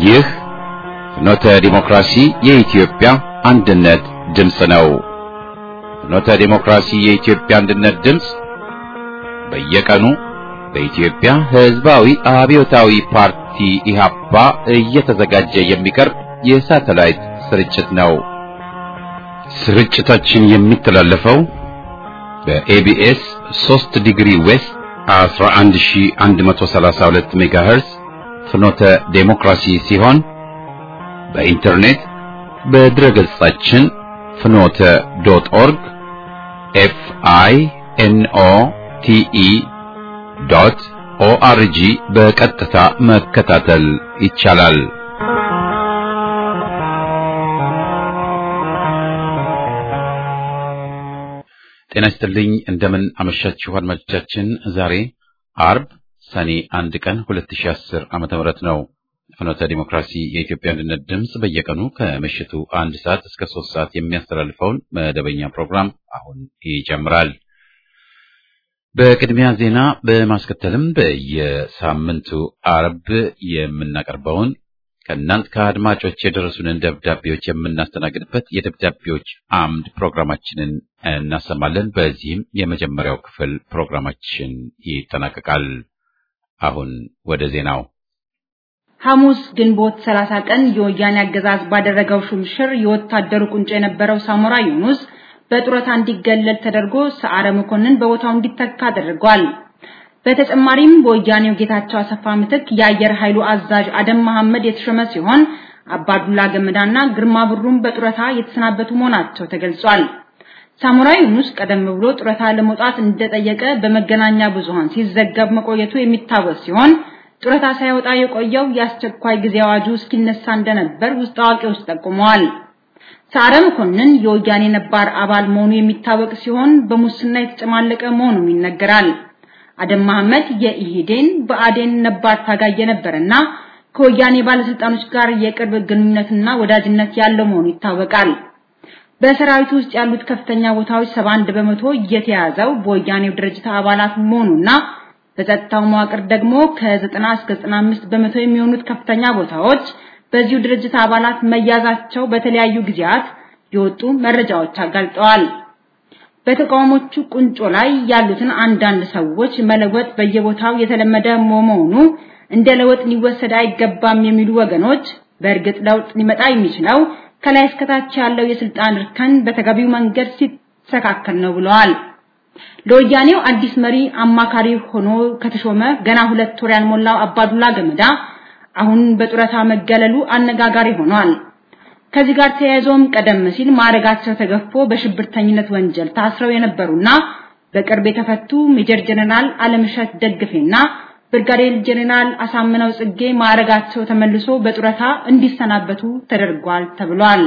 ይህ ፍኖተ ዲሞክራሲ የኢትዮጵያ አንድነት ድምፅ ነው። ፍኖተ ዲሞክራሲ የኢትዮጵያ አንድነት ድምፅ በየቀኑ በኢትዮጵያ ሕዝባዊ አብዮታዊ ፓርቲ ኢህአፓ እየተዘጋጀ የሚቀርብ የሳተላይት ስርጭት ነው። ስርጭታችን የሚተላለፈው በኤቢኤስ 3 ዲግሪ ዌስት 11132 ሜጋሄርዝ ፍኖተ ዴሞክራሲ ሲሆን በኢንተርኔት በድረገጻችን ፍኖተ ዶት ኦርግ ኤፍ አይ ኤን ኦ ቲ ኢ ዶት ኦአርጂ በቀጥታ መከታተል ይቻላል። ጤና ይስጥልኝ። እንደምን አመሻችሁ አድማጮቻችን። ዛሬ አርብ ሰኔ አንድ ቀን 2010 ዓመተ ምህረት ነው። ፍኖተ ዲሞክራሲ የኢትዮጵያ አንድነት ድምፅ በየቀኑ ከምሽቱ አንድ ሰዓት እስከ ሶስት ሰዓት የሚያስተላልፈውን መደበኛ ፕሮግራም አሁን ይጀምራል። በቅድሚያ ዜና በማስከተልም በየሳምንቱ አርብ የምናቀርበውን ከእናንት ከአድማጮች የደረሱንን ደብዳቤዎች የምናስተናግድበት የደብዳቤዎች አምድ ፕሮግራማችንን እናሰማለን። በዚህም የመጀመሪያው ክፍል ፕሮግራማችን ይጠናቀቃል። አሁን ወደ ዜናው። ሐሙስ ግንቦት 30 ቀን የወያኔ አገዛዝ ባደረገው ሹምሽር የወታደሩ ቁንጮ የነበረው ሳሞራ ዩኑስ በጡረታ እንዲገለል ተደርጎ ሰዓረ መኮንን በቦታው እንዲተካ ተደርጓል። በተጨማሪም በወያኔው ጌታቸው አሰፋ ምትክ የአየር ኃይሉ አዛዥ አደም መሐመድ የተሾመ ሲሆን አባዱላ ገመዳና ግርማ ብሩም በጡረታ የተሰናበቱ መሆናቸው ተገልጿል። ሳሞራ ዩኑስ ቀደም ብሎ ጡረታ ለመውጣት እንደጠየቀ በመገናኛ ብዙሃን ሲዘገብ መቆየቱ የሚታወስ ሲሆን ጡረታ ሳይወጣ የቆየው የአስቸኳይ ጊዜ አዋጁ እስኪነሳ እንደነበር ውስጥ አዋቂዎች ጠቁመዋል። ሰዓረ መኮንን የወያኔ ነባር አባል መሆኑ የሚታወቅ ሲሆን በሙስና የተጨማለቀ መሆኑም ይነገራል። አደም መሐመድ የኢሂዴን በአዴን ነባር ታጋይ የነበረና ከወያኔ ባለስልጣኖች ጋር የቅርብ ግንኙነትና ወዳጅነት ያለው መሆኑ ይታወቃል። በሰራዊቱ ውስጥ ያሉት ከፍተኛ ቦታዎች 71 በመቶ እየተያዘው በወያኔው ድርጅት አባላት መሆኑና በጸጥታው መዋቅር ደግሞ ከ90 እስከ 95 በመቶ የሚሆኑት ከፍተኛ ቦታዎች በዚሁ ድርጅት አባላት መያዛቸው በተለያዩ ጊዜያት የወጡ መረጃዎች አጋልጠዋል። በተቃውሞቹ ቁንጮ ላይ ያሉትን አንዳንድ ሰዎች መለወጥ በየቦታው የተለመደ መሆኑ እንደ ለውጥ ሊወሰድ አይገባም የሚሉ ወገኖች በእርግጥ ለውጥ ሊመጣ የሚችለው ከላይ እስከታች ያለው የስልጣን እርከን በተገቢው መንገድ ሲስተካከል ነው ብለዋል። ለወያኔው አዲስ መሪ አማካሪ ሆኖ ከተሾመ ገና ሁለት ወር ያልሞላው አባዱላ ገመዳ አሁን በጡረታ መገለሉ አነጋጋሪ ሆኗል። ከዚህ ጋር ተያይዞም ቀደም ሲል ማዕረጋቸው ተገፎ በሽብርተኝነት ወንጀል ታስረው የነበሩና በቅርብ የተፈቱ ሜጀር ጀነራል አለምሸት ደግፌና ብርጋዴር ጀነራል አሳምነው ጽጌ ማዕረጋቸው ተመልሶ በጡረታ እንዲሰናበቱ ተደርጓል ተብሏል።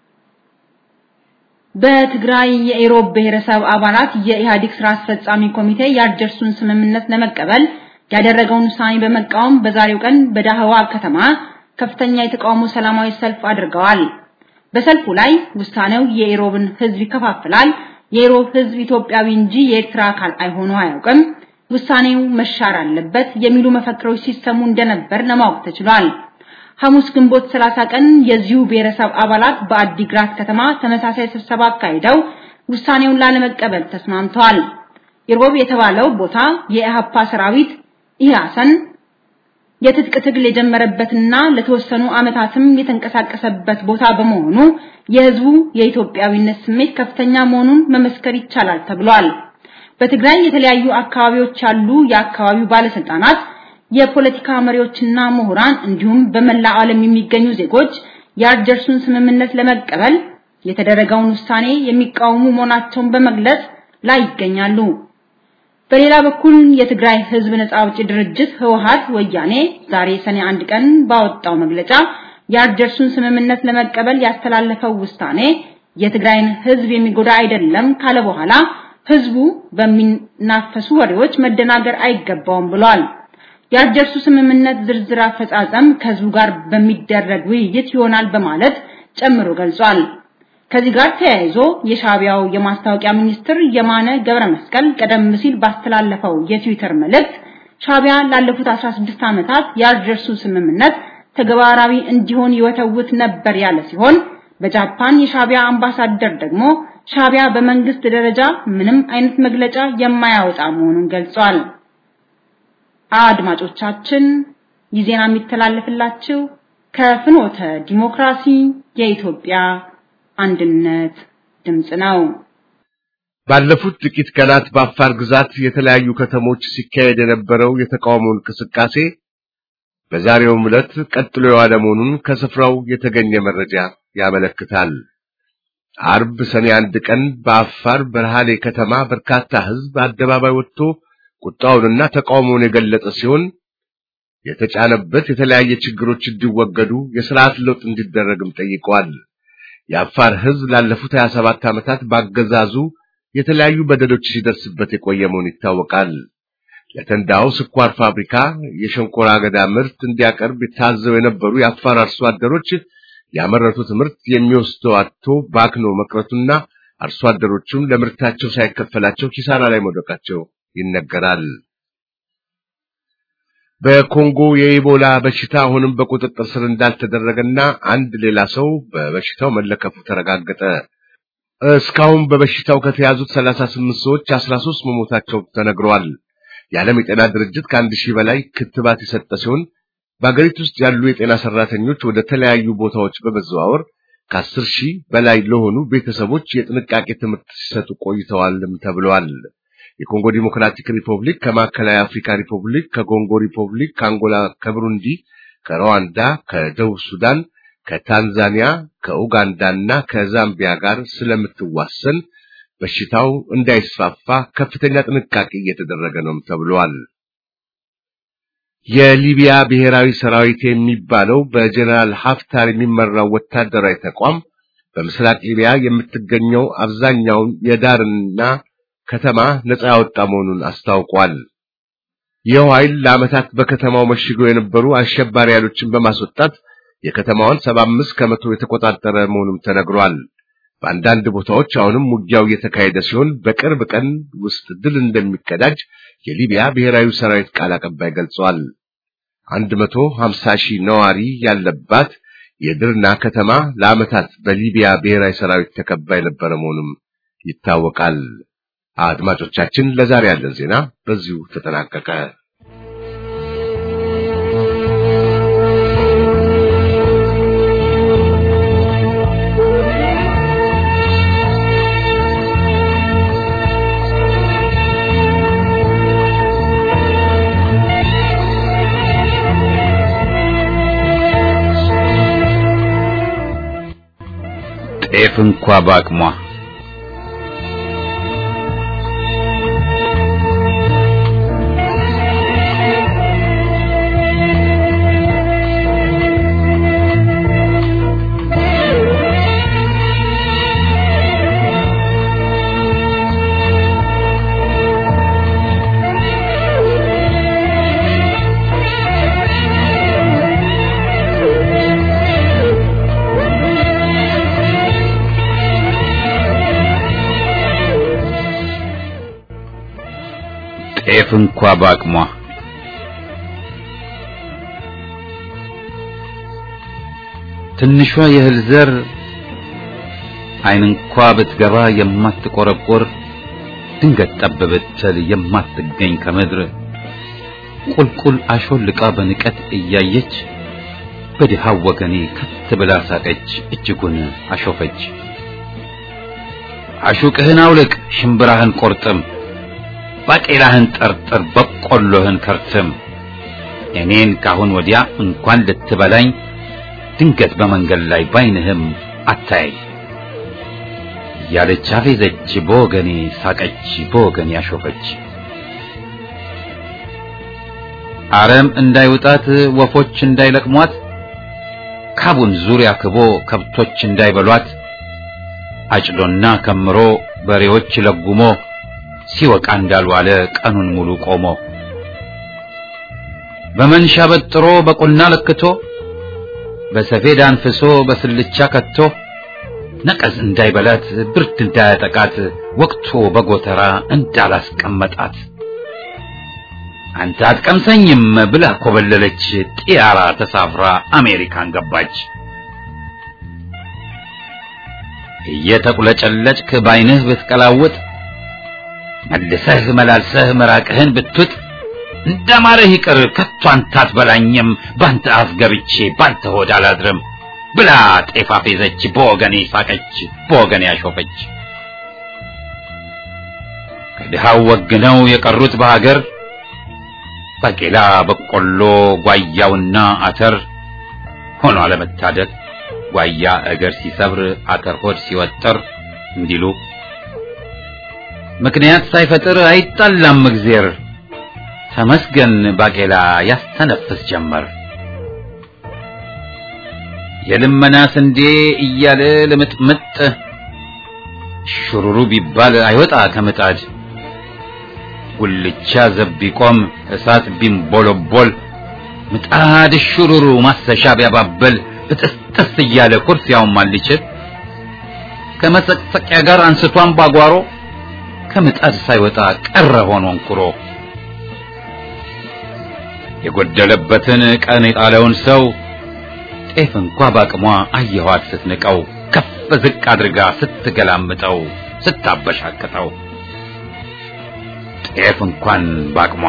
በትግራይ የኢሮብ ብሔረሰብ አባላት የኢህአዴግ ስራ አስፈጻሚ ኮሚቴ የአልጀርሱን ስምምነት ለመቀበል ያደረገውን ውሳኔ በመቃወም በዛሬው ቀን በዳህዋ ከተማ ከፍተኛ የተቃውሞ ሰላማዊ ሰልፍ አድርገዋል። በሰልፉ ላይ ውሳኔው የኢሮብን ህዝብ ይከፋፍላል፣ የኢሮብ ህዝብ ኢትዮጵያዊ እንጂ የኤርትራ አካል አይሆኑ አያውቅም፣ ውሳኔው መሻር አለበት የሚሉ መፈክሮች ሲሰሙ እንደነበር ለማወቅ ተችሏል። ሐሙስ ግንቦት 30 ቀን የዚሁ ብሔረሰብ አባላት በአዲግራት ከተማ ተመሳሳይ ስብሰባ አካሂደው ውሳኔውን ላለመቀበል ተስማምተዋል። ኢሮብ የተባለው ቦታ የኢህአፓ ሰራዊት ኢህአሰን የትጥቅ ትግል የጀመረበትና ለተወሰኑ ዓመታትም የተንቀሳቀሰበት ቦታ በመሆኑ የህዝቡ የኢትዮጵያዊነት ስሜት ከፍተኛ መሆኑን መመስከር ይቻላል ተብሏል። በትግራይ የተለያዩ አካባቢዎች ያሉ የአካባቢው ባለስልጣናት፣ የፖለቲካ መሪዎችና ምሁራን እንዲሁም በመላ ዓለም የሚገኙ ዜጎች የአልጀርሱን ስምምነት ለመቀበል የተደረገውን ውሳኔ የሚቃወሙ መሆናቸውን በመግለጽ ላይ ይገኛሉ። በሌላ በኩል የትግራይ ህዝብ ነጻ አውጪ ድርጅት ህወሓት ወያኔ ዛሬ ሰኔ አንድ ቀን ባወጣው መግለጫ የአልጀርሱን ስምምነት ለመቀበል ያስተላለፈው ውሳኔ የትግራይን ህዝብ የሚጎዳ አይደለም ካለ በኋላ ህዝቡ በሚናፈሱ ወሬዎች መደናገር አይገባውም ብሏል። የአልጀርሱ ስምምነት ዝርዝር አፈጻጸም ከህዝቡ ጋር በሚደረግ ውይይት ይሆናል በማለት ጨምሮ ገልጿል። ከዚህ ጋር ተያይዞ የሻቢያው የማስታወቂያ ሚኒስትር የማነ ገብረ መስቀል ቀደም ሲል ባስተላለፈው የትዊተር መልእክት ሻቢያ ላለፉት 16 ዓመታት የአልጀርሱ ስምምነት ተግባራዊ እንዲሆን ይወተውት ነበር ያለ ሲሆን በጃፓን የሻቢያ አምባሳደር ደግሞ ሻቢያ በመንግስት ደረጃ ምንም አይነት መግለጫ የማያወጣ መሆኑን ገልጿል። አድማጮቻችን ይህ ዜና የሚተላለፍላችሁ ከፍኖተ ዲሞክራሲ የኢትዮጵያ አንድነት ድምጽ ነው። ባለፉት ጥቂት ቀናት በአፋር ግዛት የተለያዩ ከተሞች ሲካሄድ የነበረው የተቃውሞ እንቅስቃሴ በዛሬውም ዕለት ቀጥሎ የዋለ መሆኑን ከስፍራው የተገኘ መረጃ ያመለክታል። አርብ ሰኔ አንድ ቀን በአፋር በረሃሌ ከተማ በርካታ ሕዝብ አደባባይ ወጥቶ ቁጣውንና ተቃውሞውን የገለጸ ሲሆን የተጫነበት የተለያየ ችግሮች እንዲወገዱ የስርዓት ለውጥ እንዲደረግም ጠይቀዋል። የአፋር ሕዝብ ላለፉት 27 ዓመታት ባገዛዙ የተለያዩ በደሎች ሲደርስበት የቆየ መሆኑ ይታወቃል። ለተንዳው ስኳር ፋብሪካ የሸንኮራ አገዳ ምርት እንዲያቀርብ የታዘው የነበሩ የአፋር አርሶ አደሮች ያመረቱት ምርት የሚወስደው አጥቶ ባክኖ መቅረቱና አርሶ አደሮቹም ለምርታቸው ሳይከፈላቸው ኪሳራ ላይ መውደቃቸው ይነገራል። በኮንጎ የኢቦላ በሽታ አሁንም በቁጥጥር ስር እንዳልተደረገና አንድ ሌላ ሰው በበሽታው መለከፉ ተረጋገጠ። እስካሁን በበሽታው ከተያዙት 38 ሰዎች 13 መሞታቸው ተነግረዋል። የዓለም የጤና ድርጅት ከአንድ ሺህ በላይ ክትባት የሰጠ ሲሆን በአገሪቱ ውስጥ ያሉ የጤና ሰራተኞች ወደ ተለያዩ ቦታዎች በመዘዋወር ከአስር ሺህ በላይ ለሆኑ ቤተሰቦች የጥንቃቄ ትምህርት ሲሰጡ ቆይተዋልም ተብለዋል። የኮንጎ ዲሞክራቲክ ሪፐብሊክ ከማዕከላዊ አፍሪካ ሪፐብሊክ፣ ከኮንጎ ሪፐብሊክ፣ ከአንጎላ፣ ከብሩንዲ፣ ከሩዋንዳ፣ ከደቡብ ሱዳን፣ ከታንዛኒያ፣ ከኡጋንዳና ከዛምቢያ ጋር ስለምትዋሰን በሽታው እንዳይስፋፋ ከፍተኛ ጥንቃቄ እየተደረገ ነው ተብሏል። የሊቢያ ብሔራዊ ሰራዊት የሚባለው በጀነራል ሀፍታር የሚመራው ወታደራዊ ተቋም በምስራቅ ሊቢያ የምትገኘው አብዛኛውን የዳርና ከተማ ነፃ ያወጣ መሆኑን አስታውቋል። ይኸው ኃይል ለዓመታት በከተማው መሽገው የነበሩ አሸባሪ ኃይሎችን በማስወጣት የከተማዋን 75 ከመቶ የተቆጣጠረ መሆኑም ተነግሯል። በአንዳንድ ቦታዎች አሁንም ውጊያው እየተካሄደ ሲሆን በቅርብ ቀን ውስጥ ድል እንደሚቀዳጅ የሊቢያ ብሔራዊ ሰራዊት ቃል አቀባይ ገልጿል። 150 ሺህ ነዋሪ ያለባት የድርና ከተማ ለዓመታት በሊቢያ ብሔራዊ ሰራዊት ተከባ የነበረ መሆኑም ይታወቃል። አድማጮቻችን፣ ለዛሬ ያለን ዜና በዚሁ ተጠናቀቀ። ጤፍ እንኳ በአቅሟ ጤፍ እንኳ በአቅሟ ትንሿ የእህል ዘር ዓይን እንኳ ብትገባ የማትቆረቆር ድንገት ጠብ ብትል የማትገኝ ከምድር ቁልቁል አሾልቃ በንቀት እያየች በድሃው ወገኔ ከት ብላ ሳቀች፣ እጅጉን አሾፈች። አሹቅህን አውልቅ፣ ሽምብራህን ቆርጥም ባቄላህን ጠርጥር በቆሎህን ከርትም እኔን ካሁን ወዲያ እንኳን ልትበላኝ ድንገት በመንገድ ላይ ባይንህም አታያይ ያለች አፌዘች፣ በወገኔ ሳቀች፣ በወገኔ ያሾፈች። አረም እንዳይውጣት ወፎች እንዳይለቅሟት ካቡን ዙሪያ ክቦ ከብቶች እንዳይበሏት አጭዶና ከምሮ በሬዎች ለጉሞ ሲወቃ እንዳልዋለ ቀኑን ሙሉ ቆሞ በመንሻ በጥሮ በቁና ለክቶ በሰፌድ አንፍሶ በስልቻ ከቶ ነቀዝ እንዳይበላት ብርድ እንዳያጠቃት ወቅቶ በጎተራ እንዳላስቀመጣት አንተ አትቀምሰኝም ብላ ኮበለለች። ጢያራ ተሳፍራ አሜሪካን ገባች። እየተቁለጨለጭክ ባይንህ ብትቀላውጥ መልሰህ መላልሰህ መራቅህን ብትውጥ እንደማረህ ይቅር ከቶ አንተ አትበላኝም ባንተ አፍ ገብቼ ባንተ ሆድ አላድርም ብላ ጤፍ አፌዘች፣ በወገኔ ሳቀች፣ በወገኔ አሾፈች። ከድሃው ወግነው የቀሩት በሀገር ባቄላ፣ በቆሎ፣ ጓያውና አተር ሆኖ አለመታደል ጓያ እግር ሲሰብር አተር ሆድ ሲወጥር እንዲሉ ምክንያት ሳይፈጥር አይጣላም እግዜር ተመስገን ባቄላ ያስተነፍስ ጀመር። የልመና ስንዴ እያለ ልምጥምጥ ሹሩሩ ቢባል አይወጣ ከምጣድ ጉልቻ ዘብ ቢቆም እሳት ቢንቦለቦል ምጣድ ሹሩሩ ማሰሻ ቢያባብል ብጥስጥስ እያለ ኩርፊያውን ማልችል ከመሰቅሰቂያ ጋር አንስቷን ባጓሮ ከምጣድ ሳይወጣ ቀረ ሆኖ እንኩሮ የጎደለበትን ቀን የጣለውን ሰው ጤፍ እንኳ ባቅሟ አየኋት ስትንቀው ከፍ ዝቅ አድርጋ ስትገላምጠው ስታበሻቅጠው ጤፍ እንኳን ባቅሟ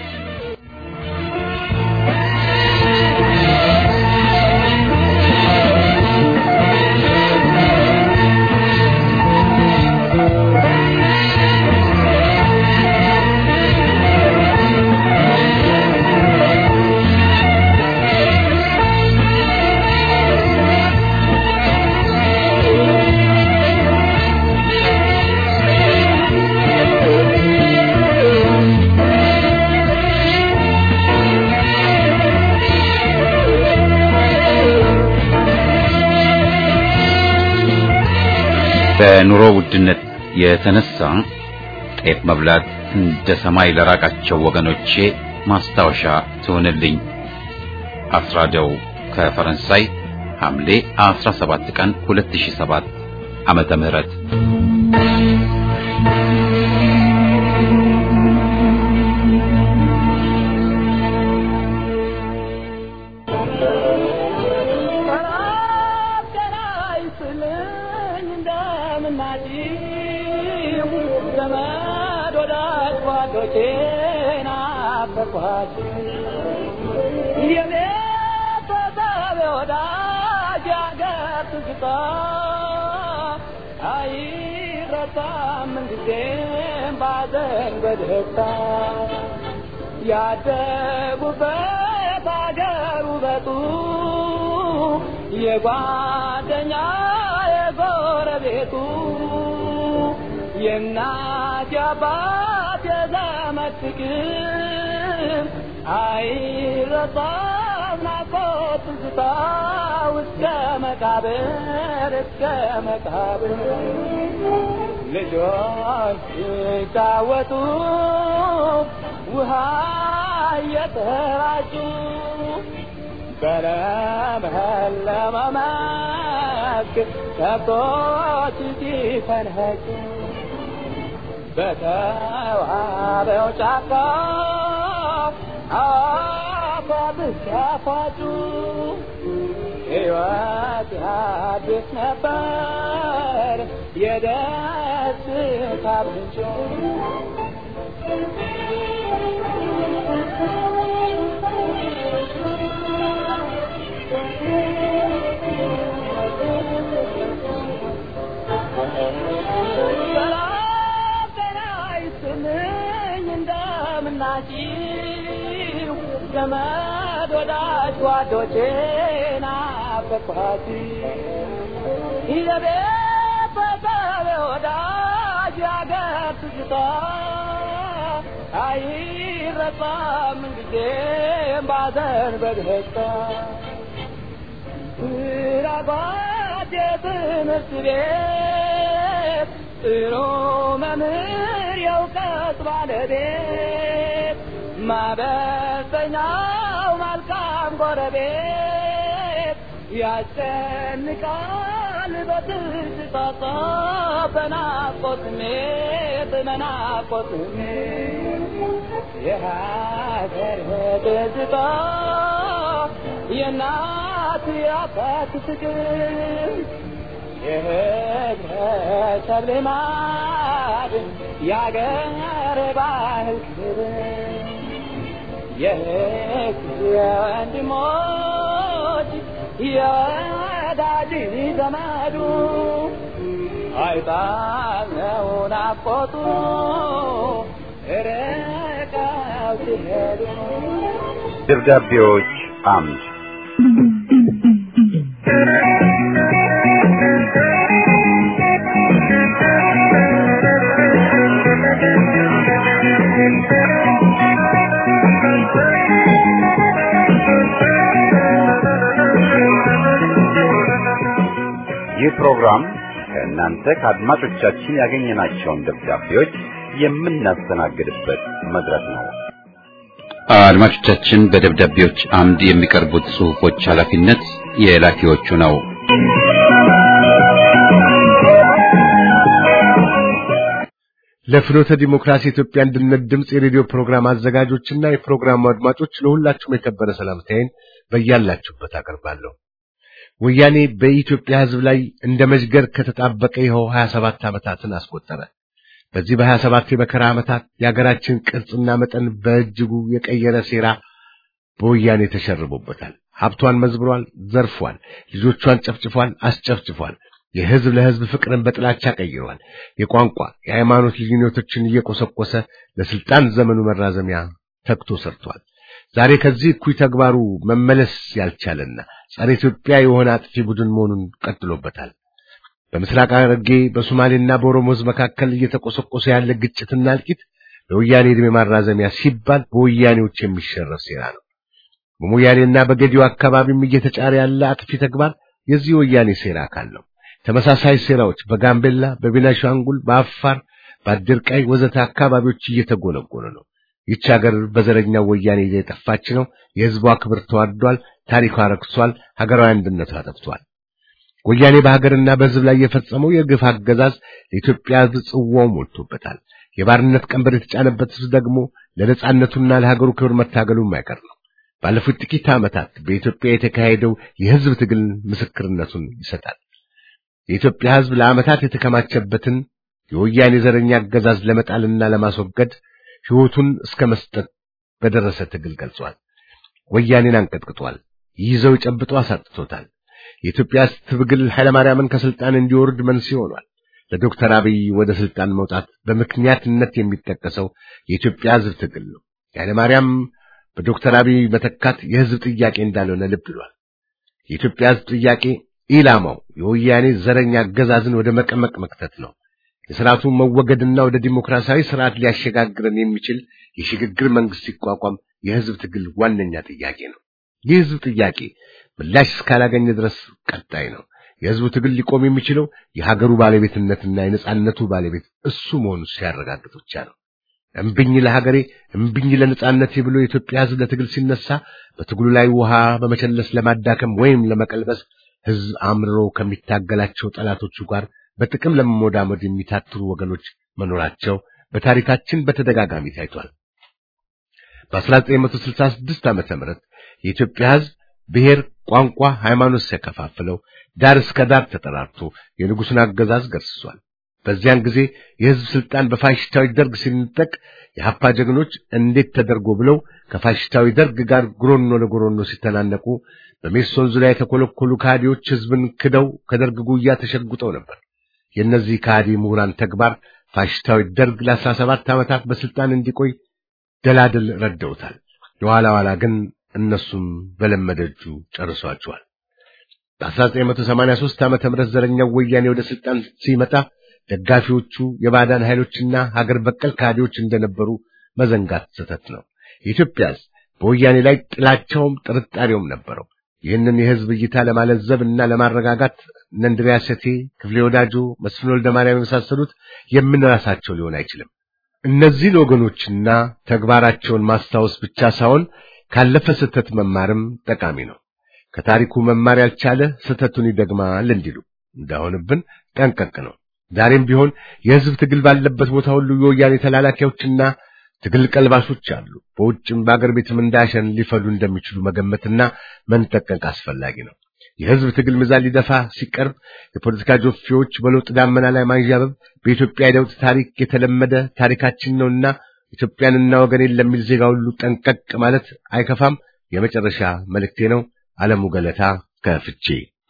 በኑሮ ውድነት የተነሳ ጤፍ መብላት እንደ ሰማይ ለራቃቸው ወገኖቼ ማስታወሻ ትሆንልኝ። አስራደው ከፈረንሳይ ሐምሌ 17 ቀን 2007 ዓመተ ምህረት ያደጉበት አገር ውበቱ የጓደኛ የጎረቤቱ የእናት የአባት የዘመድ ፍቅር አይረሳም ናፍቆት ትዝታ እስከ መቃብር እስከ መቃብር ልጆች ሲጫወቱ ውሃ እየተራጩ በለመለመ መስክ ከብቶች ሲፈንኸጩ በተዋበው ጫካ አፏብስ ሲያፏጩ ሕይወት አዲስ ነበር የደስታ ምንጭ ሰላም ጤና ይስጥልኝ እንደምናችሁ ዘመድ ወዳጅ ጓዶቼ ናፈቅኋችሁ የቤት በሰብ ወዳጅ ያገር ትዝታ አይረሳም ጊዜም ባዘን በደስታ ስራባት የትምህርት ቤት ጥሩ መምህር የእውቀት ባለቤት ማበሰኛው መልካም ጎረቤት ያስጨንቃል ይኖራል በትዝታ በናፍቆት ስሜት በናፍቆት ስሜት የሀገር ትዝታ የእናት የአባት ፍቅር የህብረተሰብ ልማድ የአገር ባህል ክብር የህግ የወንድሞች የወዳጅ ዘመዱ አይጣለው ናፍቆቱ ርቀው ሲሄዱ ደብዳቤዎች አምድ ይህ ፕሮግራም ከእናንተ ከአድማጮቻችን ያገኘናቸውን ደብዳቤዎች የምናስተናግድበት መድረክ ነው። አድማጮቻችን በደብዳቤዎች አምድ የሚቀርቡት ጽሑፎች ኃላፊነት የላኪዎቹ ነው። ለፍኖተ ዲሞክራሲ ኢትዮጵያ አንድነት ድምፅ የሬዲዮ ፕሮግራም አዘጋጆችና የፕሮግራሙ አድማጮች ለሁላችሁም የከበረ ሰላምታዬን በያላችሁበት አቀርባለሁ። ወያኔ በኢትዮጵያ ሕዝብ ላይ እንደ መዥገር ከተጣበቀ ይኸው 27 ዓመታትን አስቆጠረ። በዚህ በ27 የመከራ ዓመታት የሀገራችን ቅርጽና መጠን በእጅጉ የቀየረ ሴራ በወያኔ ተሸርቦበታል። ሀብቷን መዝብሯል፣ ዘርፏል፣ ልጆቿን ጨፍጭፏል፣ አስጨፍጭፏል። የሕዝብ ለሕዝብ ፍቅርን በጥላቻ ቀይሯል። የቋንቋ የሃይማኖት ልዩነቶችን እየቆሰቆሰ ለስልጣን ዘመኑ መራዘሚያ ተግቶ ሰርቷል። ዛሬ ከዚህ እኩይ ተግባሩ መመለስ ያልቻለና ጸረ ኢትዮጵያ የሆነ አጥፊ ቡድን መሆኑን ቀጥሎበታል። በምስራቅ ሐረርጌ በሶማሌና በኦሮሞ ሕዝብ መካከል እየተቆሰቆሰ ያለ ግጭትና እልቂት ለወያኔ ዕድሜ ማራዘሚያ ሲባል በወያኔዎች የሚሸረፍ ሴራ ነው። በሞያሌና በገዲዮ አካባቢም እየተጫረ ያለ አጥፊ ተግባር የዚህ ወያኔ ሴራ አካል ነው። ተመሳሳይ ሴራዎች በጋምቤላ፣ በቤናሻንጉል፣ በአፋር፣ በአድርቃይ ወዘተ አካባቢዎች እየተጎነጎነ ነው። ይህች ሀገር በዘረኛው ወያኔ እየጠፋች ነው። የሕዝቧ ክብር ተዋርዷል። ታሪኳ ረክሷል። ሀገራዊ አንድነቷ ጠፍቷል። ወያኔ በሀገርና በሕዝብ ላይ የፈጸመው የግፍ አገዛዝ ለኢትዮጵያ ሕዝብ ጽዋው ሞልቶበታል። የባርነት ቀንበር የተጫነበት ሕዝብ ደግሞ ለነጻነቱና ለሀገሩ ክብር መታገሉ የማይቀር ነው። ባለፉት ጥቂት ዓመታት በኢትዮጵያ የተካሄደው የሕዝብ ትግል ምስክርነቱን ይሰጣል። የኢትዮጵያ ሕዝብ ለዓመታት የተከማቸበትን የወያኔ ዘረኛ አገዛዝ ለመጣልና ለማስወገድ ሕይወቱን እስከ መስጠት በደረሰ ትግል ገልጿል። ወያኔን አንቀጥቅጧል። ይዘው ጨብጦ አሳጥቶታል። የኢትዮጵያ ትግል ኃይለማርያምን ከስልጣን እንዲወርድ መንስኤ ሆኗል። ለዶክተር አብይ ወደ ስልጣን መውጣት በምክንያትነት የሚጠቀሰው የኢትዮጵያ ሕዝብ ትግል ነው። ኃይለማርያም በዶክተር አብይ መተካት የሕዝብ ጥያቄ እንዳልሆነ ልብ ብሏል። የኢትዮጵያ ሕዝብ ጥያቄ ኢላማው የወያኔ ዘረኛ አገዛዝን ወደ መቀመቅ መክተት ነው። የስርዓቱ መወገድና ወደ ዲሞክራሲያዊ ስርዓት ሊያሸጋግረን የሚችል የሽግግር መንግስት ሲቋቋም የሕዝብ ትግል ዋነኛ ጥያቄ ነው። ይህ ሕዝብ ጥያቄ ምላሽ እስካላገኘ ድረስ ቀጣይ ነው። የሕዝቡ ትግል ሊቆም የሚችለው የሀገሩ ባለቤትነትና የነጻነቱ ባለቤት እሱ መሆኑ ሲያረጋግጥ ብቻ ነው። እምብኝ ለሀገሬ እምብኝ ለነጻነቴ ብሎ የኢትዮጵያ ሕዝብ ለትግል ሲነሳ በትግሉ ላይ ውሃ በመቸለስ ለማዳከም ወይም ለመቀልበስ ሕዝብ አምርሮ ከሚታገላቸው ጠላቶቹ ጋር በጥቅም ለመሞዳሞድ የሚታትሩ ወገኖች መኖራቸው በታሪካችን በተደጋጋሚ ታይቷል። በ1966 ዓመተ ምህረት የኢትዮጵያ ሕዝብ ብሔር፣ ቋንቋ፣ ሃይማኖት ሲያከፋፍለው ዳር እስከ ዳር ተጠራርቶ የንጉሡን አገዛዝ ገርስሷል። በዚያን ጊዜ የሕዝብ ስልጣን በፋሽስታዊ ደርግ ሲነጠቅ የሀፓ ጀግኖች እንዴት ተደርጎ ብለው ከፋሽስታዊ ደርግ ጋር ጉሮኖ ለጉሮኖ ሲተናነቁ በሜሶን ዙሪያ የተኮለኮሉ ካዲዎች ሕዝብን ክደው ከደርግ ጉያ ተሸጉጠው ነበር። የእነዚህ ካዲ ምሁራን ተግባር ፋሽስታዊ ደርግ ለአስራ ሰባት ዓመታት በስልጣን እንዲቆይ ደላድል ረደውታል። የኋላ ኋላ ግን እነሱም በለመደ እጁ ጨርሷቸዋል። በ1983 ዓመተ ምህረት ዘረኛው ወያኔ ወደ ስልጣን ሲመጣ ደጋፊዎቹ የባዕዳን ኃይሎችና ሀገር በቀል ካዲዎች እንደነበሩ መዘንጋት ስህተት ነው። የኢትዮጵያ ሕዝብ በወያኔ ላይ ጥላቻውም ጥርጣሬውም ነበረው። ይህንን የሕዝብ እይታ ለማለዘብ እና ለማረጋጋት እነ እንድሪያስ እቴ፣ ክፍሌ ወዳጆ፣ መስፍን ወልደ ማርያም የመሳሰሉት የምንራሳቸው ሊሆን አይችልም። እነዚህን ወገኖችና ተግባራቸውን ማስታወስ ብቻ ሳይሆን ካለፈ ስህተት መማርም ጠቃሚ ነው። ከታሪኩ መማር ያልቻለ ስህተቱን ይደግማል እንዲሉ እንዳይሆንብን ጠንቀቅ ነው። ዛሬም ቢሆን የህዝብ ትግል ባለበት ቦታ ሁሉ የወያኔ ተላላኪዎችና ትግል ቀልባሾች አሉ። በውጭም በአገር ቤትም እንዳሸን ሊፈሉ እንደሚችሉ መገመትና መንጠቀቅ አስፈላጊ ነው። የህዝብ ትግል ሚዛን ሊደፋ ሲቀርብ የፖለቲካ ጆፌዎች በለውጥ ዳመና ላይ ማንዣበብ በኢትዮጵያ የለውጥ ታሪክ የተለመደ ታሪካችን ነውና ኢትዮጵያንና ወገኔን ለሚል ዜጋ ሁሉ ጠንቀቅ ማለት አይከፋም። የመጨረሻ መልእክቴ ነው። ዓለሙ ገለታ ከፍቼ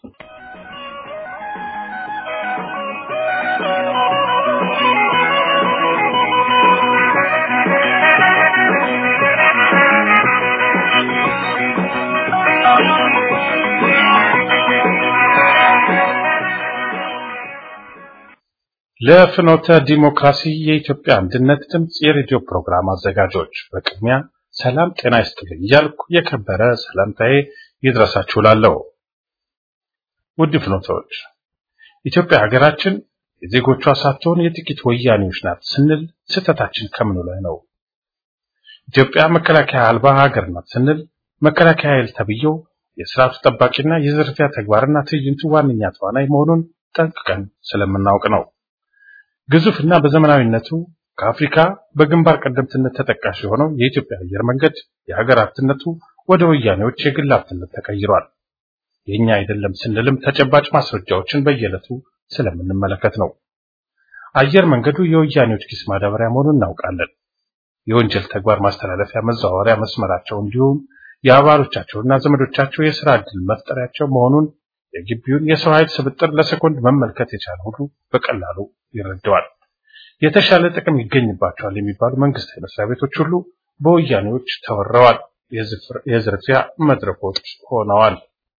ለፍኖተ ዲሞክራሲ የኢትዮጵያ አንድነት ድምፅ የሬዲዮ ፕሮግራም አዘጋጆች በቅድሚያ ሰላም ጤና ይስጥልኝ እያልኩ የከበረ ሰላምታዬ ይድረሳችሁ ላለው ውድ ፍኖተዎች ኢትዮጵያ ሀገራችን የዜጎቿ ሳትሆን የጥቂት ወያኔዎች ናት ስንል ስህተታችን ከምኑ ላይ ነው? ኢትዮጵያ መከላከያ አልባ ሀገር ናት ስንል መከላከያ ኃይል ተብዬው የስርዓቱ ጠባቂና የዝርፊያ ተግባርና ትዕይንቱ ዋነኛ ተዋናይ መሆኑን ጠንቅቀን ስለምናውቅ ነው። ግዙፍና በዘመናዊነቱ ከአፍሪካ በግንባር ቀደምትነት ተጠቃሽ የሆነው የኢትዮጵያ አየር መንገድ የሀገር ሀብትነቱ ወደ ወያኔዎች የግል ሀብትነት ተቀይሯል። የኛ አይደለም ስንልም ተጨባጭ ማስረጃዎችን በየዕለቱ ስለምንመለከት ነው። አየር መንገዱ የወያኔዎች ኪስ ማዳበሪያ መሆኑን እናውቃለን። የወንጀል ተግባር ማስተላለፊያ መዘዋወሪያ መስመራቸው እንዲሁም የአባሎቻቸውና ዘመዶቻቸው የስራ ዕድል መፍጠሪያቸው መሆኑን የግቢውን የሰው ኃይል ስብጥር ለሰኮንድ መመልከት የቻለ ሁሉ በቀላሉ ይረዳዋል። የተሻለ ጥቅም ይገኝባቸዋል የሚባሉ መንግስታዊ መስሪያ ቤቶች ሁሉ በወያኔዎች ተወረዋል። የዝርፊያ መድረኮች ሆነዋል።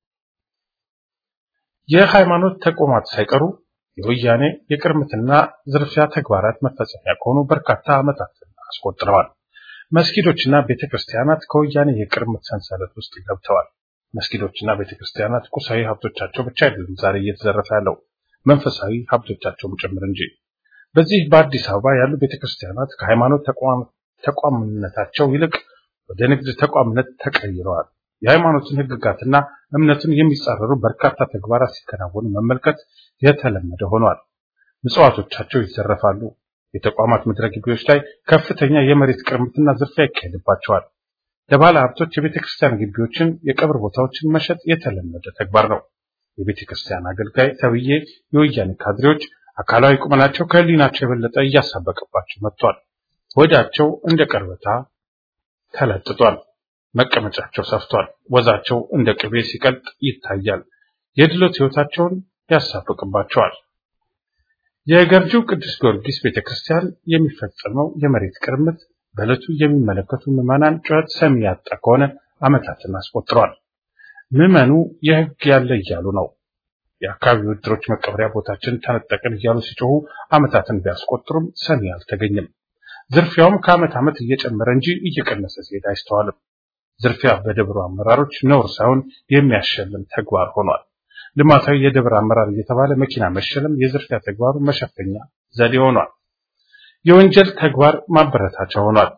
የሃይማኖት ተቋማት ሳይቀሩ የወያኔ የቅርምትና ዝርፊያ ተግባራት መፈጸሚያ ከሆኑ በርካታ ዓመታትን አስቆጥረዋል። መስጊዶችና ቤተክርስቲያናት ከወያኔ የቅርምት ሰንሰለት ውስጥ ገብተዋል። መስጊዶችና ቤተክርስቲያናት ቁሳዊ ሀብቶቻቸው ብቻ አይደሉም ዛሬ እየተዘረፈ ያለው መንፈሳዊ ሀብቶቻቸውም ጭምር እንጂ። በዚህ በአዲስ አበባ ያሉ ቤተክርስቲያናት ከሃይማኖት ተቋምነታቸው ይልቅ ወደ ንግድ ተቋምነት ተቀይረዋል። የሃይማኖትን ሕግጋትና እምነቱን የሚጻረሩ በርካታ ተግባራት ሲከናወኑ መመልከት የተለመደ ሆኗል። ምጽዋቶቻቸው ይዘረፋሉ። የተቋማት ምድረ ግቢዎች ላይ ከፍተኛ የመሬት ቅርምትና ዝርፊያ ይካሄድባቸዋል። ለባለ ሀብቶች የቤተ ክርስቲያን ግቢዎችን፣ የቀብር ቦታዎችን መሸጥ የተለመደ ተግባር ነው። የቤተ ክርስቲያን አገልጋይ ተብዬ የወያኔ ካድሬዎች አካላዊ ቁመናቸው ከህሊናቸው የበለጠ እያሳበቀባቸው መጥቷል። ወዳቸው እንደ ቀርበታ ተለጥጧል። መቀመጫቸው ሰፍቷል። ወዛቸው እንደ ቅቤ ሲቀልጥ ይታያል። የድሎት ህይወታቸውን ያሳብቅባቸዋል። የገርጂው ቅዱስ ጊዮርጊስ ቤተክርስቲያን የሚፈጸመው የመሬት ቅርምት በዕለቱ የሚመለከቱ ምዕመናን ጩኸት ሰሚ ያጣ ከሆነ ዓመታትን አስቆጥረዋል። ምዕመኑ የህግ ያለ እያሉ ነው። የአካባቢው ዕድሮች መቀበሪያ ቦታችን ተነጠቅን እያሉ ሲጮሁ ዓመታትን ቢያስቆጥሩም ሰሚ አልተገኘም። ዝርፊያውም ከዓመት ዓመት እየጨመረ እንጂ እየቀነሰ ሲሄድ አይስተዋልም። ዝርፊያ በደብሩ አመራሮች ነውር ሳይሆን የሚያሸልም ተግባር ሆኗል። ልማታዊ የደብር አመራር እየተባለ መኪና መሸለም የዝርፊያ ተግባሩ መሸፈኛ ዘዴ ሆኗል። የወንጀል ተግባር ማበረታቻ ሆኗል።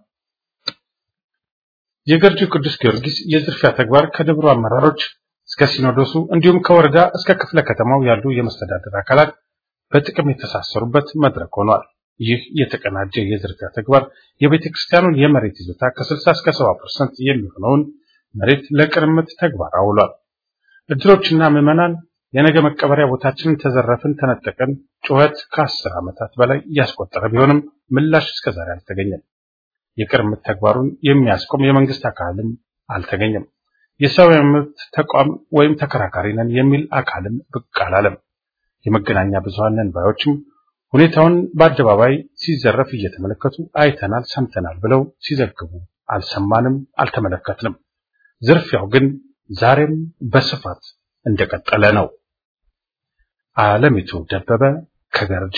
የገርጂው ቅዱስ ጊዮርጊስ የዝርፊያ ተግባር ከደብሩ አመራሮች እስከ ሲኖዶሱ እንዲሁም ከወረዳ እስከ ክፍለ ከተማው ያሉ የመስተዳደር አካላት በጥቅም የተሳሰሩበት መድረክ ሆኗል። ይህ የተቀናጀ የዝርፊያ ተግባር የቤተ ክርስቲያኑን የመሬት ይዞታ ከ60 እስከ 70% የሚሆነውን መሬት ለቅርምት ተግባር አውሏል። እድሮችና ምዕመናን የነገ መቀበሪያ ቦታችንን ተዘረፍን፣ ተነጠቀን ጩኸት ከአስር ዓመታት በላይ እያስቆጠረ ቢሆንም ምላሽ እስከዛሬ አልተገኘም። የቅርምት ተግባሩን የሚያስቆም የመንግስት አካልም አልተገኘም። የሰብአዊ መብት ተቋም ወይም ተከራካሪ ነን የሚል አካልም ብቅ አላለም። የመገናኛ ብዙሃን ነን ባዮችም ሁኔታውን በአደባባይ ሲዘረፍ እየተመለከቱ አይተናል፣ ሰምተናል ብለው ሲዘግቡ አልሰማንም፣ አልተመለከትንም። ዝርፊያው ግን ዛሬም በስፋት እንደቀጠለ ነው። አለሚቱ ደበበ ከገርጂ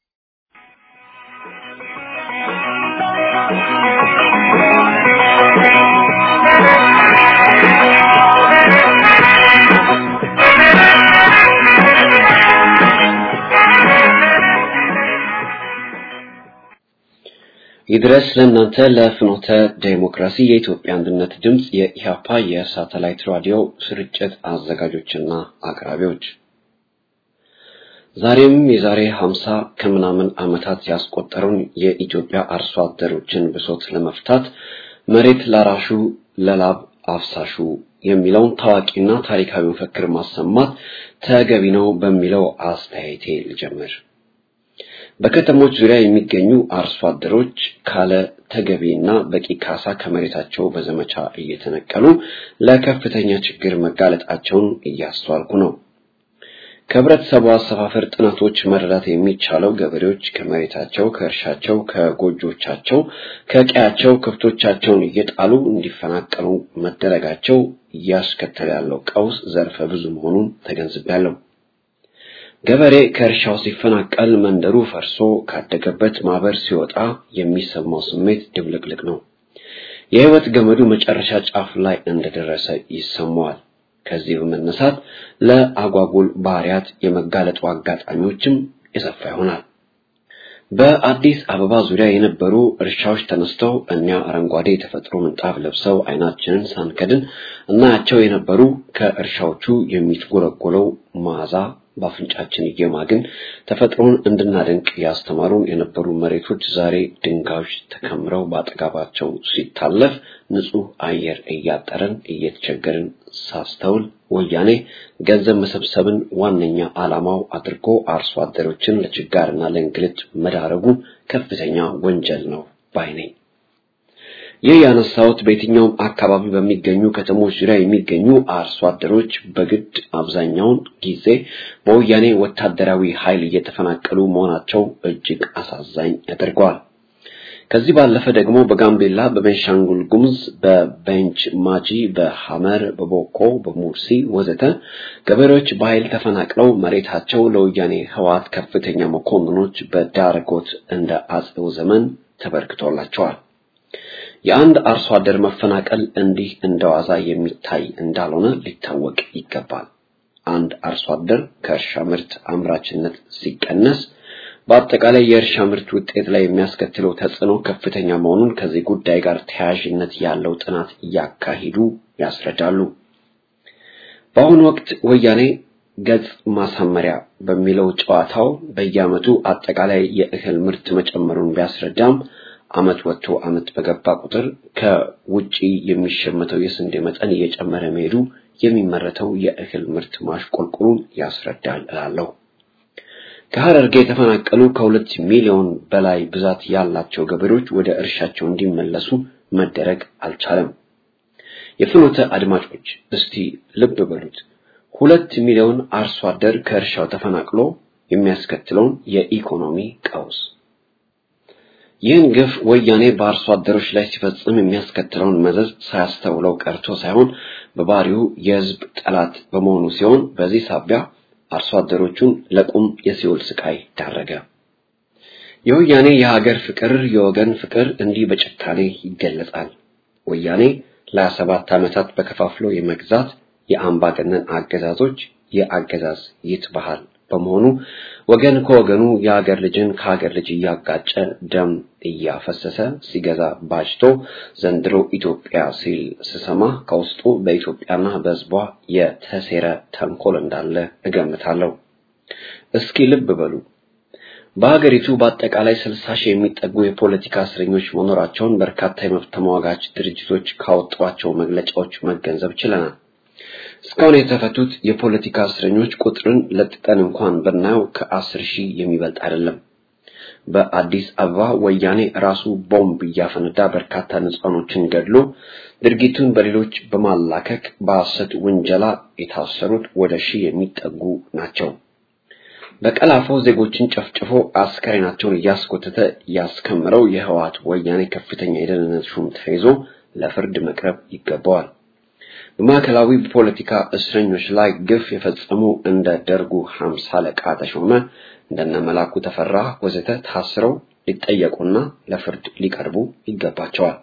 ይድረስ ለእናንተ ለፍኖተ ዴሞክራሲ የኢትዮጵያ አንድነት ድምፅ የኢሃፓ የሳተላይት ራዲዮ ስርጭት አዘጋጆችና አቅራቢዎች ዛሬም የዛሬ ሀምሳ ከምናምን ዓመታት ያስቆጠረውን የኢትዮጵያ አርሶ አደሮችን ብሶት ለመፍታት መሬት ላራሹ ለላብ አፍሳሹ የሚለውን ታዋቂና ታሪካዊ መፈክር ማሰማት ተገቢ ነው በሚለው አስተያየቴ ልጀምር። በከተሞች ዙሪያ የሚገኙ አርሶ አደሮች ካለ ተገቢና በቂ ካሳ ከመሬታቸው በዘመቻ እየተነቀሉ ለከፍተኛ ችግር መጋለጣቸውን እያስተዋልኩ ነው። ከህብረተሰቡ አሰፋፈር ጥናቶች መረዳት የሚቻለው ገበሬዎች ከመሬታቸው፣ ከእርሻቸው፣ ከጎጆቻቸው፣ ከቀያቸው ከብቶቻቸውን እየጣሉ እንዲፈናቀሉ መደረጋቸው እያስከተለ ያለው ቀውስ ዘርፈ ብዙ መሆኑን ተገንዝቤያለሁ። ገበሬ ከእርሻው ሲፈናቀል መንደሩ ፈርሶ ካደገበት ማህበር ሲወጣ የሚሰማው ስሜት ድብልቅልቅ ነው። የህይወት ገመዱ መጨረሻ ጫፍ ላይ እንደደረሰ ይሰማዋል። ከዚህ በመነሳት ለአጓጉል ባህሪያት የመጋለጡ አጋጣሚዎችም የሰፋ ይሆናል። በአዲስ አበባ ዙሪያ የነበሩ እርሻዎች ተነስተው እኛ አረንጓዴ የተፈጥሮ ምንጣፍ ለብሰው አይናችንን ሳንከድን እናያቸው የነበሩ ከእርሻዎቹ የሚትጎለጎለው መዓዛ በአፍንጫችን እየማግን ተፈጥሮን እንድናደንቅ ያስተማሩን የነበሩ መሬቶች ዛሬ ድንጋዮች ተከምረው በአጠገባቸው ሲታለፍ ንጹህ አየር እያጠረን እየተቸገርን ሳስተውል ወያኔ ገንዘብ መሰብሰብን ዋነኛ ዓላማው አድርጎ አርሶ አደሮችን ለችጋርና ለእንግልት መዳረጉ ከፍተኛ ወንጀል ነው ባይ ነኝ። ይህ ያነሳሁት በየትኛውም አካባቢ በሚገኙ ከተሞች ዙሪያ የሚገኙ አርሶ አደሮች በግድ አብዛኛውን ጊዜ በወያኔ ወታደራዊ ኃይል እየተፈናቀሉ መሆናቸው እጅግ አሳዛኝ ያደርገዋል። ከዚህ ባለፈ ደግሞ በጋምቤላ፣ በቤንሻንጉል ጉሙዝ፣ በቤንች ማጂ፣ በሐመር፣ በቦኮ፣ በሙርሲ ወዘተ ገበሬዎች በኃይል ተፈናቅለው መሬታቸው ለወያኔ ህወሓት ከፍተኛ መኮንኖች በዳረጎት እንደ አጼው ዘመን ተበርክቶላቸዋል። የአንድ አርሶ አደር መፈናቀል እንዲህ እንደዋዛ የሚታይ እንዳልሆነ ሊታወቅ ይገባል። አንድ አርሶ አደር ከእርሻ ምርት አምራችነት ሲቀነስ በአጠቃላይ የእርሻ ምርት ውጤት ላይ የሚያስከትለው ተጽዕኖ ከፍተኛ መሆኑን ከዚህ ጉዳይ ጋር ተያያዥነት ያለው ጥናት እያካሂዱ ያስረዳሉ። በአሁኑ ወቅት ወያኔ ገጽ ማሳመሪያ በሚለው ጨዋታው በየዓመቱ አጠቃላይ የእህል ምርት መጨመሩን ቢያስረዳም ዓመት ወጥቶ ዓመት በገባ ቁጥር ከውጪ የሚሸመተው የስንዴ መጠን እየጨመረ መሄዱ የሚመረተው የእህል ምርት ማሽቆልቆሉን ያስረዳል እላለሁ። ከሐረርጌ የተፈናቀሉ ከሁለት ሚሊዮን በላይ ብዛት ያላቸው ገበሬዎች ወደ እርሻቸው እንዲመለሱ መደረግ አልቻለም። የፍኖተ አድማጮች እስቲ ልብ በሉት። ሁለት ሚሊዮን አርሶ አደር ከእርሻው ተፈናቅሎ የሚያስከትለውን የኢኮኖሚ ቀውስ ይህን ግፍ ወያኔ በአርሶ አደሮች ላይ ሲፈጽም የሚያስከትለውን መዘዝ ሳያስተውለው ቀርቶ ሳይሆን በባህሪው የሕዝብ ጠላት በመሆኑ ሲሆን በዚህ ሳቢያ አርሶ አደሮቹን ለቁም የሲኦል ስቃይ ዳረገ። የወያኔ የሀገር ፍቅር፣ የወገን ፍቅር እንዲህ በጭካኔ ይገለጻል። ወያኔ ለሀያ ሰባት ዓመታት በከፋፍሎ የመግዛት የአምባገነን አገዛዞች የአገዛዝ ይት ባህል በመሆኑ ወገን ከወገኑ የሀገር ልጅን ከሀገር ልጅ እያጋጨ ደም እያፈሰሰ ሲገዛ ባጅቶ ዘንድሮ ኢትዮጵያ ሲል ስሰማ ከውስጡ በኢትዮጵያና በሕዝቧ የተሴረ ተንኮል እንዳለ እገምታለሁ። እስኪ ልብ በሉ። በሀገሪቱ በአጠቃላይ ስልሳ ሺህ የሚጠጉ የፖለቲካ እስረኞች መኖራቸውን በርካታ የመብት ተሟጋች ድርጅቶች ካወጧቸው መግለጫዎች መገንዘብ ችለናል። እስካሁን የተፈቱት የፖለቲካ እስረኞች ቁጥርን ለጥጠን እንኳን ብናየው ከአስር ሺህ የሚበልጥ አይደለም። በአዲስ አበባ ወያኔ ራሱ ቦምብ እያፈነዳ በርካታ ንጹሃኖችን ገድሎ ድርጊቱን በሌሎች በማላከክ በሐሰት ውንጀላ የታሰሩት ወደ ሺህ የሚጠጉ ናቸው። በቀላፎ ዜጎችን ጨፍጭፎ አስከሬናቸውን እያስኮተተ ያስከምረው የህወሓት ወያኔ ከፍተኛ የደህንነት ሹም ተይዞ ለፍርድ መቅረብ ይገባዋል። በማዕከላዊ ፖለቲካ እስረኞች ላይ ግፍ የፈጸሙ እንደ ደርጉ ሀምሳ አለቃ ተሾመ እንደነ መላኩ ተፈራ ወዘተ ታስረው ሊጠየቁና ለፍርድ ሊቀርቡ ይገባቸዋል።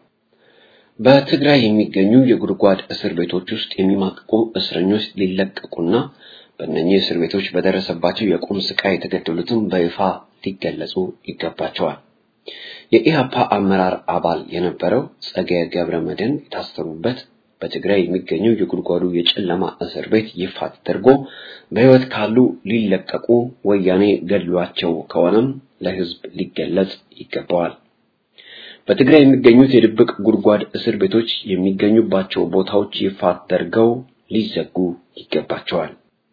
በትግራይ የሚገኙ የጉድጓድ እስር ቤቶች ውስጥ የሚማቅቁ እስረኞች ሊለቀቁና በእነኚህ እስር ቤቶች በደረሰባቸው የቁም ስቃይ የተገደሉትም በይፋ ሊገለጹ ይገባቸዋል። የኢህአፓ አመራር አባል የነበረው ጸጋዬ ገብረ መድህን የታሰሩበት በትግራይ የሚገኙ የጉድጓዱ የጨለማ እስር ቤት ይፋ ተደርጎ በሕይወት ካሉ ሊለቀቁ ወያኔ ገድሏቸው ከሆነም ለሕዝብ ሊገለጽ ይገባዋል። በትግራይ የሚገኙት የድብቅ ጉድጓድ እስር ቤቶች የሚገኙባቸው ቦታዎች ይፋ ተደርገው ሊዘጉ ይገባቸዋል።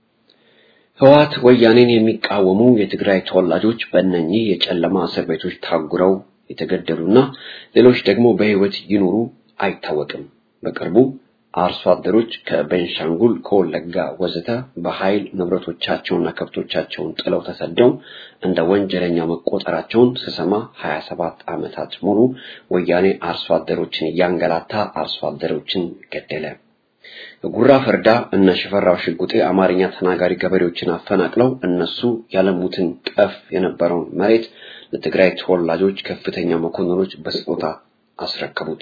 ህወሓት ወያኔን የሚቃወሙ የትግራይ ተወላጆች በእነኚህ የጨለማ እስር ቤቶች ታጉረው የተገደሉና ሌሎች ደግሞ በሕይወት ይኑሩ አይታወቅም። በቅርቡ አርሶ አደሮች ከቤንሻንጉል፣ ከወለጋ ወዘተ በኃይል ንብረቶቻቸውንና ከብቶቻቸውን ጥለው ተሰደው እንደ ወንጀለኛ መቆጠራቸውን ስሰማ 27 ዓመታት ሙሉ ወያኔ አርሶ አደሮችን እያንገላታ አርሶ አደሮችን ገደለ። ጉራ ፈርዳ እነ ሽፈራው ሽጉጤ አማርኛ ተናጋሪ ገበሬዎችን አፈናቅለው እነሱ ያለሙትን ጠፍ የነበረውን መሬት ለትግራይ ተወላጆች ከፍተኛ መኮንኖች በስጦታ አስረከቡት።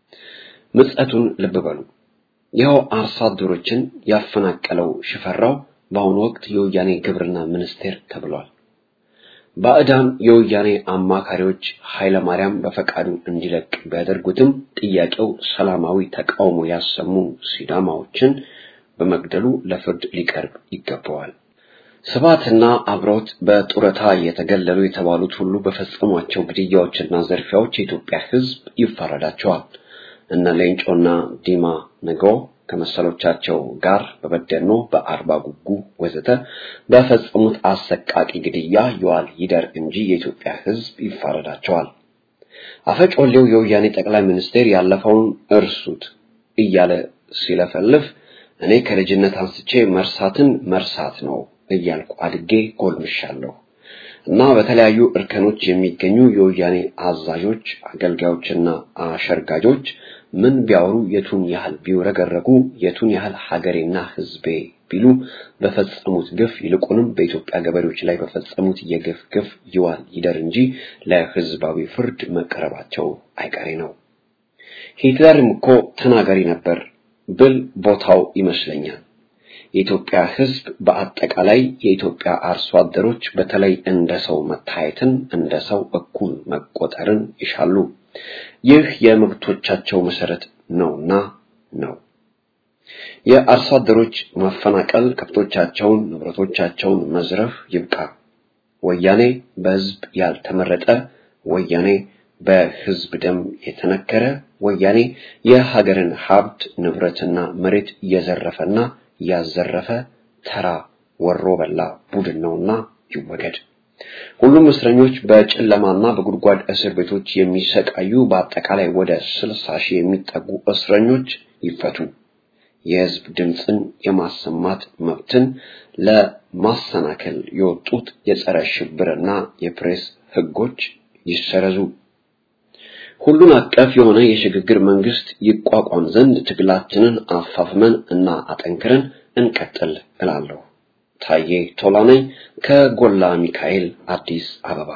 ምጸቱን ልብ በሉ። ይኸው አርሶ አደሮችን ያፈናቀለው ሽፈራው በአሁኑ ወቅት የወያኔ ግብርና ሚኒስቴር ተብሏል። ባዕዳን የወያኔ አማካሪዎች ኃይለ ማርያም በፈቃዱ እንዲለቅ ቢያደርጉትም ጥያቄው ሰላማዊ ተቃውሞ ያሰሙ ሲዳማዎችን በመግደሉ ለፍርድ ሊቀርብ ይገባዋል። ስብሐትና አብሮት በጡረታ የተገለሉ የተባሉት ሁሉ በፈጸሟቸው ግድያዎችና ዘርፊያዎች የኢትዮጵያ ሕዝብ ይፋረዳቸዋል። እነ ሌንጮና ዲማ ነገ ከመሰሎቻቸው ጋር በበደኖ በአርባ ጉጉ ወዘተ በፈጸሙት አሰቃቂ ግድያ ይዋል ይደር እንጂ የኢትዮጵያ ሕዝብ ይፋረዳቸዋል። አፈጮሌው የወያኔ ጠቅላይ ሚኒስቴር ያለፈውን እርሱት እያለ ሲለፈልፍ እኔ ከልጅነት አንስቼ መርሳትን መርሳት ነው እያልኩ አድጌ ጎልምሻለሁ እና በተለያዩ እርከኖች የሚገኙ የወያኔ አዛዦች፣ አገልጋዮችና አሸርጋጆች ምን ቢያወሩ የቱን ያህል ቢውረገረጉ የቱን ያህል ሀገሬና ሕዝቤ ቢሉ በፈጸሙት ግፍ ይልቁንም በኢትዮጵያ ገበሬዎች ላይ በፈጸሙት የግፍ ግፍ ይዋል ይደር እንጂ ለሕዝባዊ ፍርድ መቀረባቸው አይቀሬ ነው። ሂትለርም እኮ ተናጋሪ ነበር ብል ቦታው ይመስለኛል። የኢትዮጵያ ሕዝብ በአጠቃላይ የኢትዮጵያ አርሶ አደሮች በተለይ እንደ ሰው መታየትን እንደ ሰው እኩል መቆጠርን ይሻሉ። ይህ የመብቶቻቸው መሰረት ነውና ነው። የአርሶ አደሮች ማፈናቀል፣ ከብቶቻቸውን፣ ንብረቶቻቸውን መዝረፍ ይብቃ። ወያኔ በሕዝብ ያልተመረጠ ወያኔ በሕዝብ ደም የተነከረ ወያኔ የሀገርን ሀብት ንብረትና መሬት እየዘረፈና ያዘረፈ ተራ ወሮ በላ ቡድን ነውና ይወገድ። ሁሉም እስረኞች በጨለማና በጉድጓድ እስር ቤቶች የሚሰቃዩ በአጠቃላይ ወደ ስልሳ ሺህ የሚጠጉ እስረኞች ይፈቱ። የሕዝብ ድምፅን የማሰማት መብትን ለማሰናከል የወጡት የጸረ ሽብርና የፕሬስ ሕጎች ይሰረዙ። ሁሉን አቀፍ የሆነ የሽግግር መንግስት ይቋቋም ዘንድ ትግላችንን አፋፍመን እና አጠንክረን እንቀጥል እላለሁ። ታዬ ቶላ ነኝ ከጎላ ሚካኤል አዲስ አበባ።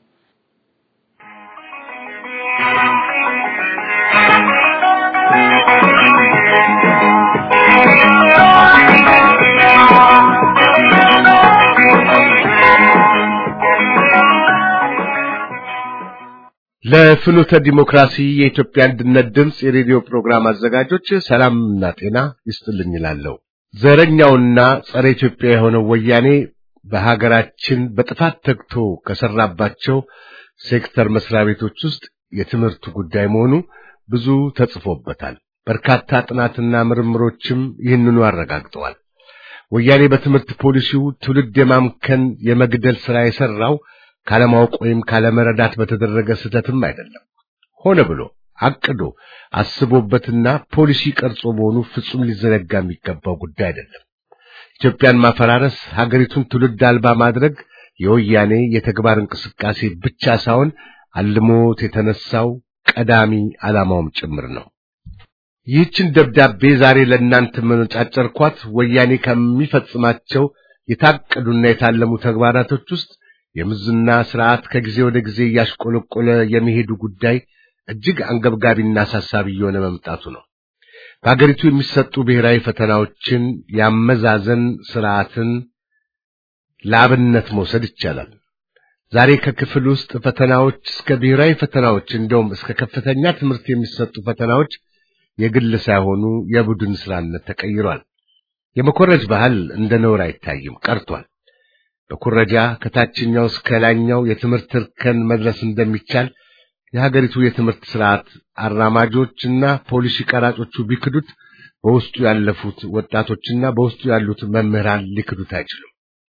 ለፍኖተ ዲሞክራሲ የኢትዮጵያ አንድነት ድምፅ የሬዲዮ ፕሮግራም አዘጋጆች ሰላምና ጤና ይስጥልኝ እላለሁ። ዘረኛውና ጸረ ኢትዮጵያ የሆነው ወያኔ በሀገራችን በጥፋት ተግቶ ከሰራባቸው ሴክተር መስሪያ ቤቶች ውስጥ የትምህርቱ ጉዳይ መሆኑ ብዙ ተጽፎበታል። በርካታ ጥናትና ምርምሮችም ይህንኑ አረጋግጠዋል። ወያኔ በትምህርት ፖሊሲው ትውልድ የማምከን የመግደል ሥራ የሠራው ካለማወቅ ወይም ካለመረዳት በተደረገ ስህተትም አይደለም። ሆነ ብሎ አቅዶ አስቦበትና ፖሊሲ ቀርጾ መሆኑ ፍጹም ሊዘነጋ የሚገባው ጉዳይ አይደለም። ኢትዮጵያን ማፈራረስ፣ ሀገሪቱን ትውልድ አልባ ማድረግ የወያኔ የተግባር እንቅስቃሴ ብቻ ሳይሆን አልሞት የተነሳው ቀዳሚ ዓላማውም ጭምር ነው። ይህችን ደብዳቤ ዛሬ ለእናንተ መነጫጨርኳት ወያኔ ከሚፈጽማቸው የታቀዱና የታለሙ ተግባራቶች ውስጥ የምዝና ስርዓት ከጊዜ ወደ ጊዜ እያሽቆለቆለ የሚሄዱ ጉዳይ እጅግ አንገብጋቢና አሳሳቢ እየሆነ መምጣቱ ነው። በሀገሪቱ የሚሰጡ ብሔራዊ ፈተናዎችን ያመዛዘን ስርዓትን ለአብነት መውሰድ ይቻላል። ዛሬ ከክፍል ውስጥ ፈተናዎች እስከ ብሔራዊ ፈተናዎች እንደውም እስከ ከፍተኛ ትምህርት የሚሰጡ ፈተናዎች የግል ሳይሆኑ የቡድን ስራነት ተቀይሯል። የመኮረጅ ባህል እንደ ነውር አይታይም ቀርቷል። በኩረጃ ከታችኛው እስከ ላይኛው የትምህርት እርከን መድረስ እንደሚቻል የሀገሪቱ የትምህርት ስርዓት አራማጆችና ፖሊሲ ቀራጮቹ ቢክዱት በውስጡ ያለፉት ወጣቶችና በውስጡ ያሉት መምህራን ሊክዱት አይችሉም።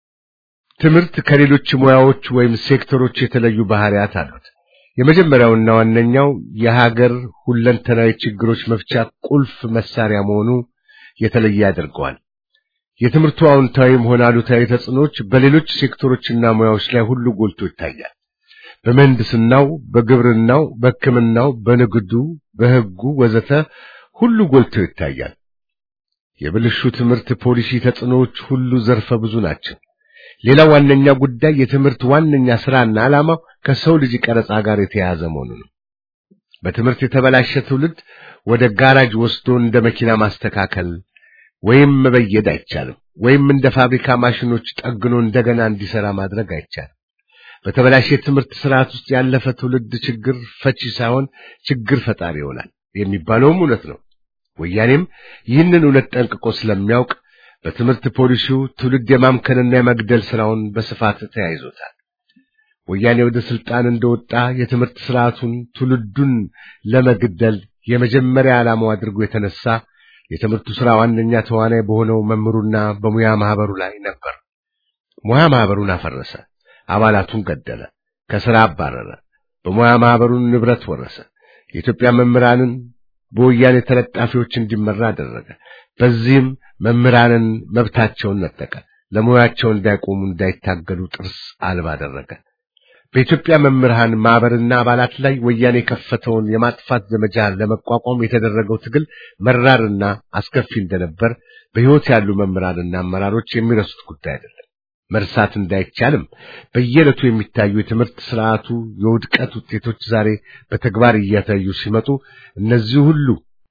ትምህርት ከሌሎች ሙያዎች ወይም ሴክተሮች የተለዩ ባህሪያት አሉት። የመጀመሪያውና ዋነኛው የሀገር ሁለንተናዊ ችግሮች መፍቻ ቁልፍ መሳሪያ መሆኑ የተለየ ያደርገዋል። የትምህርቱ አዎንታዊም ሆነ አሉታዊ ተጽዕኖች በሌሎች ሴክተሮችና ሙያዎች ላይ ሁሉ ጎልቶ ይታያል። በምህንድስናው፣ በግብርናው፣ በሕክምናው፣ በንግዱ፣ በሕጉ ወዘተ ሁሉ ጎልቶ ይታያል። የብልሹ ትምህርት ፖሊሲ ተጽዕኖዎች ሁሉ ዘርፈ ብዙ ናቸው። ሌላው ዋነኛ ጉዳይ የትምህርት ዋነኛ ስራና ዓላማው ከሰው ልጅ ቀረጻ ጋር የተያያዘ መሆኑ ነው። በትምህርት የተበላሸ ትውልድ ወደ ጋራጅ ወስዶ እንደ መኪና ማስተካከል ወይም መበየድ አይቻልም። ወይም እንደ ፋብሪካ ማሽኖች ጠግኖ እንደገና እንዲሰራ ማድረግ አይቻልም። በተበላሸ የትምህርት ስርዓት ውስጥ ያለፈ ትውልድ ችግር ፈቺ ሳይሆን ችግር ፈጣሪ ይሆናል የሚባለውም እውነት ነው። ወያኔም ይህንን እውነት ጠንቅቆ ስለሚያውቅ በትምህርት ፖሊሲው ትውልድ የማምከንና የመግደል ስራውን በስፋት ተያይዞታል። ወያኔ ወደ ስልጣን እንደወጣ የትምህርት ስርዓቱን ትውልዱን ለመግደል የመጀመሪያ ዓላማው አድርጎ የተነሳ የትምህርቱ ስራ ዋነኛ ተዋናይ በሆነው መምህሩና በሙያ ማህበሩ ላይ ነበር። ሙያ ማህበሩን አፈረሰ፣ አባላቱን ገደለ፣ ከሥራ አባረረ፣ በሙያ ማህበሩን ንብረት ወረሰ። የኢትዮጵያ መምህራንን በወያኔ ተለጣፊዎች እንዲመራ አደረገ። በዚህም መምህራንን መብታቸውን ነጠቀ። ለሙያቸው እንዳይቆሙ እንዳይታገሉ ጥርስ አልባ አደረገ። በኢትዮጵያ መምህራን ማህበርና አባላት ላይ ወያኔ የከፈተውን የማጥፋት ዘመቻ ለመቋቋም የተደረገው ትግል መራርና አስከፊ እንደነበር በሕይወት ያሉ መምህራንና አመራሮች የሚረሱት ጉዳይ አይደለም። መርሳት እንዳይቻልም በየዕለቱ የሚታዩ የትምህርት ስርዓቱ የውድቀት ውጤቶች ዛሬ በተግባር እየታዩ ሲመጡ እነዚህ ሁሉ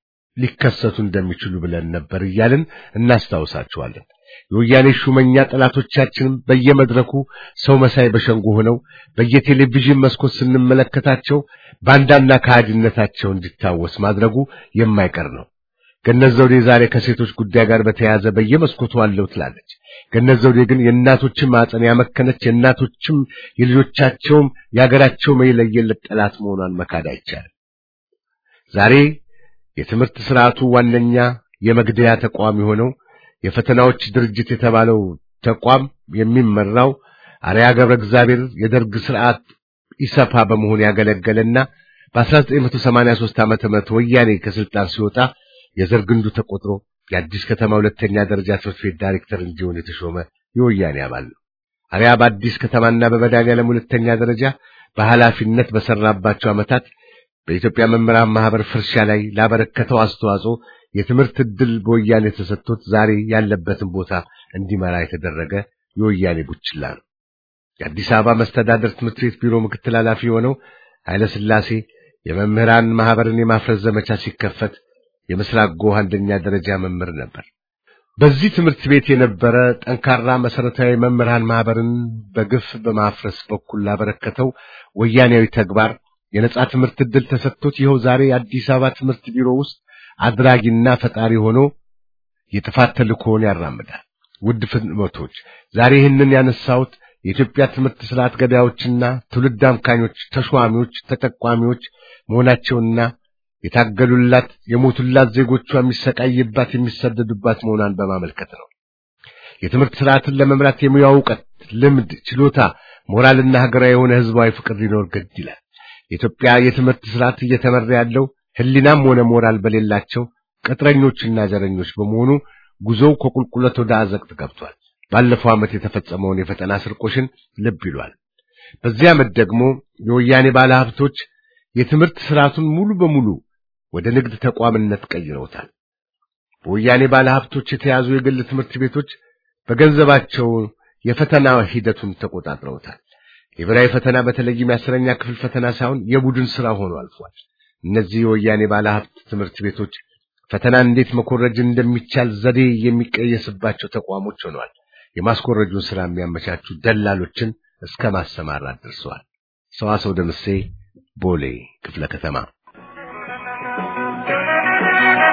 ሊከሰቱ እንደሚችሉ ብለን ነበር እያልን እናስታውሳቸዋለን። የወያኔ ሹመኛ ጠላቶቻችንም በየመድረኩ ሰው መሳይ በሸንጎ ሆነው በየቴሌቪዥን መስኮት ስንመለከታቸው ባንዳና ከሃዲነታቸው እንዲታወስ ማድረጉ የማይቀር ነው። ገነት ዘውዴ ዛሬ ከሴቶች ጉዳይ ጋር በተያያዘ በየመስኮቱ አለው ትላለች። ገነት ዘውዴ ግን የእናቶችን ማዕፀን ያመከነች የእናቶችም የልጆቻቸውም የሀገራቸው የለየለት ጠላት መሆኗን መካድ አይቻልም። ዛሬ የትምህርት ስርዓቱ ዋነኛ የመግደያ ተቋም የሆነው የፈተናዎች ድርጅት የተባለው ተቋም የሚመራው አርያ ገብረ እግዚአብሔር የደርግ ስርዓት ኢሰፓ በመሆን ያገለገለና በ1983 ዓመተ ምህረት ወያኔ ከስልጣን ሲወጣ የዘር ግንዱ ተቆጥሮ የአዲስ ከተማ ሁለተኛ ደረጃ ትምህርት ቤት ዳይሬክተር እንዲሆን የተሾመ የወያኔ አባል ነው። አርያ በአዲስ ከተማና በመድኃኔዓለም ሁለተኛ ደረጃ በኃላፊነት በሰራባቸው ዓመታት በኢትዮጵያ መምህራን ማህበር ፍርሻ ላይ ላበረከተው አስተዋጽኦ የትምህርት ዕድል በወያኔ ተሰጥቶት ዛሬ ያለበትን ቦታ እንዲመራ የተደረገ የወያኔ ቡችላ ነው። የአዲስ አበባ መስተዳደር ትምህርት ቤት ቢሮ ምክትል ኃላፊ የሆነው ኃይለ ሥላሴ የመምህራን ማህበርን የማፍረስ ዘመቻ ሲከፈት የምስራቅ ጎህ አንደኛ ደረጃ መምህር ነበር። በዚህ ትምህርት ቤት የነበረ ጠንካራ መሰረታዊ መምህራን ማህበርን በግፍ በማፍረስ በኩል ላበረከተው ወያኔያዊ ተግባር የነጻ ትምህርት ዕድል ተሰጥቶት ይኸው ዛሬ የአዲስ አበባ ትምህርት ቢሮ ውስጥ አድራጊና ፈጣሪ ሆኖ የጥፋት ተልእኮውን ያራምዳል። ውድ ፍኖቶች፣ ዛሬ ይህንን ያነሳሁት የኢትዮጵያ ትምህርት ስርዓት ገዳዮችና ትውልድ አምካኞች፣ ተሿሚዎች፣ ተጠቋሚዎች መሆናቸውና የታገሉላት የሞቱላት ዜጎቿ የሚሰቃይባት የሚሰደዱባት መሆኗን በማመልከት ነው። የትምህርት ስርዓትን ለመምራት የሙያ እውቀት፣ ልምድ፣ ችሎታ፣ ሞራልና ሀገራዊ የሆነ ህዝባዊ ፍቅር ሊኖር ግድ ይላል። የኢትዮጵያ የትምህርት ስርዓት እየተመራ ያለው ህሊናም ሆነ ሞራል በሌላቸው ቅጥረኞችና ዘረኞች በመሆኑ ጉዞው ከቁልቁለት ወደ አዘቅት ገብቷል። ባለፈው ዓመት የተፈጸመውን የፈተና ስርቆሽን ልብ ይሏል። በዚህ ዓመት ደግሞ የወያኔ ባለሀብቶች የትምህርት ስርዓቱን ሙሉ በሙሉ ወደ ንግድ ተቋምነት ቀይረውታል። በወያኔ ባለሀብቶች የተያዙ የግል ትምህርት ቤቶች በገንዘባቸው የፈተና ሂደቱን ተቆጣጥረውታል። የብሔራዊ ፈተና በተለይም የአስረኛ ክፍል ፈተና ሳይሆን የቡድን ስራ ሆኖ አልፏል። እነዚህ የወያኔ ባለሀብት ትምህርት ቤቶች ፈተናን እንዴት መኮረጅ እንደሚቻል ዘዴ የሚቀየስባቸው ተቋሞች ሆነዋል። የማስኮረጁን ስራ የሚያመቻቹ ደላሎችን እስከ ማሰማራት ደርሰዋል። ሰዋሰው ደምሴ ቦሌ ክፍለ ከተማ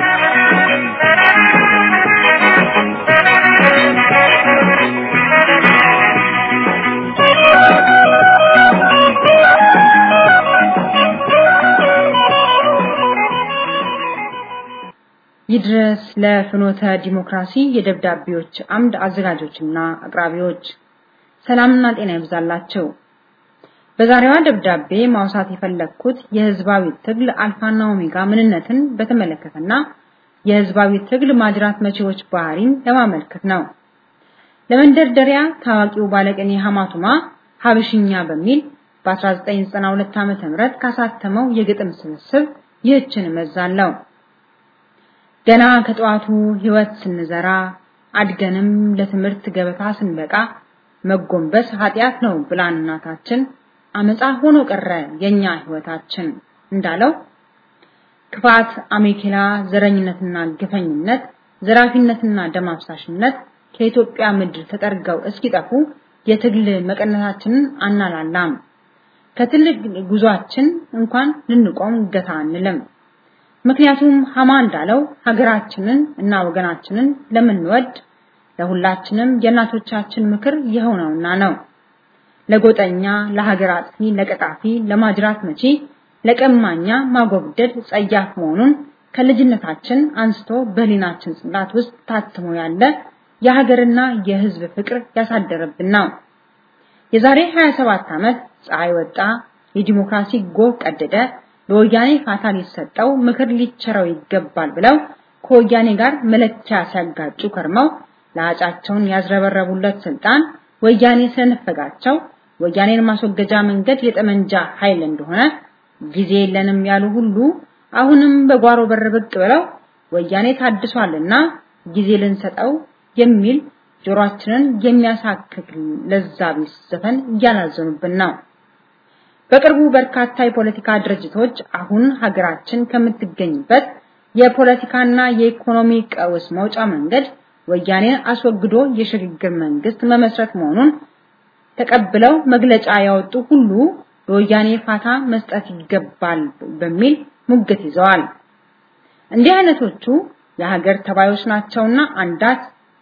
ይድረስ ለፍኖተ ዲሞክራሲ የደብዳቤዎች አምድ አዘጋጆችና አቅራቢዎች ሰላምና ጤና ይብዛላቸው። በዛሬዋ ደብዳቤ ማውሳት የፈለግኩት የህዝባዊ ትግል አልፋና ኦሜጋ ምንነትን በተመለከተና የህዝባዊ ትግል ማጅራት መቼዎች ባህሪን ለማመልከት ነው። ለመንደርደሪያ ታዋቂው ባለቅኔ ሐማቱማ ሀብሽኛ በሚል በ1992 ዓ.ም ካሳተመው የግጥም ስብስብ ይህችን መዛለው። ገና ከጠዋቱ ህይወት ስንዘራ አድገንም ለትምህርት ገበታ ስንበቃ መጎንበስ ኃጢአት ነው ብላን እናታችን አመፃ ሆኖ ቀረ የኛ ህይወታችን እንዳለው ክፋት፣ አሜኬላ፣ ዘረኝነትና ግፈኝነት፣ ዘራፊነትና ደም አፍሳሽነት ከኢትዮጵያ ምድር ተጠርገው እስኪጠፉ የትግል መቀነታችንን አናላላም። ከትልቅ ጉዟችን እንኳን ልንቆም ገታ አንልም። ምክንያቱም ሐማ እንዳለው ሀገራችንን እና ወገናችንን ለምንወድ ለሁላችንም የእናቶቻችን ምክር የሆነውና ነው። ለጎጠኛ፣ ለሀገር አጥፊ፣ ለቀጣፊ፣ ለማጅራት መቺ፣ ለቀማኛ ማጎብደድ ጸያፍ መሆኑን ከልጅነታችን አንስቶ በህሊናችን ጽላት ውስጥ ታትሞ ያለ የሀገርና የህዝብ ፍቅር ያሳደረብን ነው። የዛሬ 27 ዓመት ፀሐይ ወጣ፣ የዲሞክራሲ ጎህ ቀደደ፣ ለወያኔ ፋታ ሊሰጠው ምክር ሊቸረው ይገባል ብለው ከወያኔ ጋር መለኪያ ሲያጋጩ ከርመው ለአጫቸውን ያዝረበረቡለት ስልጣን ወያኔ ስለነፈጋቸው ወያኔን ማስወገጃ መንገድ የጠመንጃ ኃይል እንደሆነ ጊዜ የለንም ያሉ ሁሉ አሁንም በጓሮ በር ብቅ ብለው ወያኔ ታድሷልና ጊዜ ልንሰጠው የሚል ጆሮአችንን የሚያሳክክ ለዛ ቢስ ዘፈን እያላዘኑብን ነው። በቅርቡ በርካታ የፖለቲካ ድርጅቶች አሁን ሀገራችን ከምትገኝበት የፖለቲካና የኢኮኖሚ ቀውስ መውጫ መንገድ ወያኔን አስወግዶ የሽግግር መንግስት መመስረት መሆኑን ተቀብለው መግለጫ ያወጡ ሁሉ ለወያኔ ፋታ መስጠት ይገባል በሚል ሙግት ይዘዋል። እንዲህ አይነቶቹ የሀገር ተባዮች ናቸውና አንዳት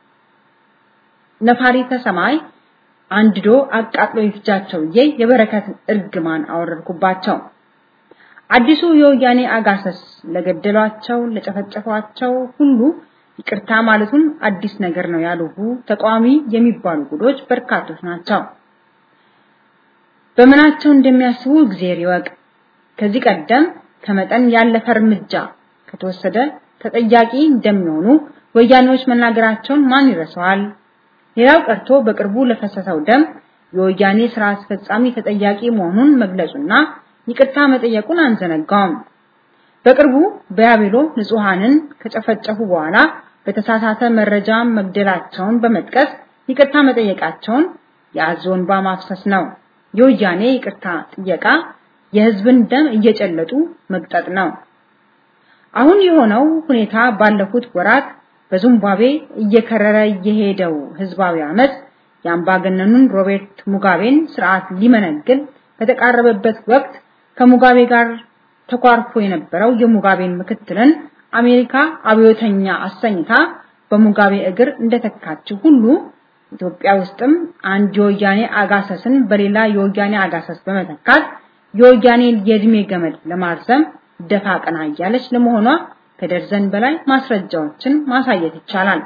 ነፋሪተ ሰማይ አንድዶ አቃጥሎ ይፍጃቸው ብዬ የበረከት እርግማን አወረድኩባቸው። አዲሱ የወያኔ አጋሰስ ለገደሏቸው ለጨፈጨፏቸው ሁሉ ይቅርታ ማለቱን አዲስ ነገር ነው ያሉ ተቃዋሚ የሚባሉ ጉዶች በርካቶች ናቸው። በምናቸው እንደሚያስቡ እግዚአብሔር ይወቅ። ከዚህ ቀደም ከመጠን ያለፈ እርምጃ ከተወሰደ ተጠያቂ እንደሚሆኑ ወያኔዎች መናገራቸውን ማን ይረሳዋል? ሌላው ቀርቶ በቅርቡ ለፈሰሰው ደም የወያኔ ስራ አስፈጻሚ ተጠያቂ መሆኑን መግለጹና ይቅርታ መጠየቁን አንዘነጋውም። በቅርቡ በያቤሎ ንጹሃንን ከጨፈጨፉ በኋላ በተሳሳተ መረጃ መግደላቸውን በመጥቀስ ይቅርታ መጠየቃቸውን የአዞን እንባ ማፍሰስ ነው። የወያኔ ይቅርታ ጥየቃ የህዝብን ደም እየጨለጡ መግጠጥ ነው። አሁን የሆነው ሁኔታ ባለፉት ወራት በዚምባብዌ እየከረረ የሄደው ህዝባዊ አመት የአምባገነኑን ሮቤርት ሙጋቤን ስርዓት ሊመነግል በተቃረበበት ወቅት ከሙጋቤ ጋር ተኳርፎ የነበረው የሙጋቤን ምክትልን አሜሪካ አብዮተኛ አሰኝታ በሙጋቤ እግር እንደተካችው ሁሉ ኢትዮጵያ ውስጥም አንድ የወያኔ አጋሰስን በሌላ የወያኔ አጋሰስ በመተካት የወያኔ የእድሜ ገመድ ለማርዘም ደፋ ቀና እያለች ለመሆኗ ከደርዘን በላይ ማስረጃዎችን ማሳየት ይቻላል።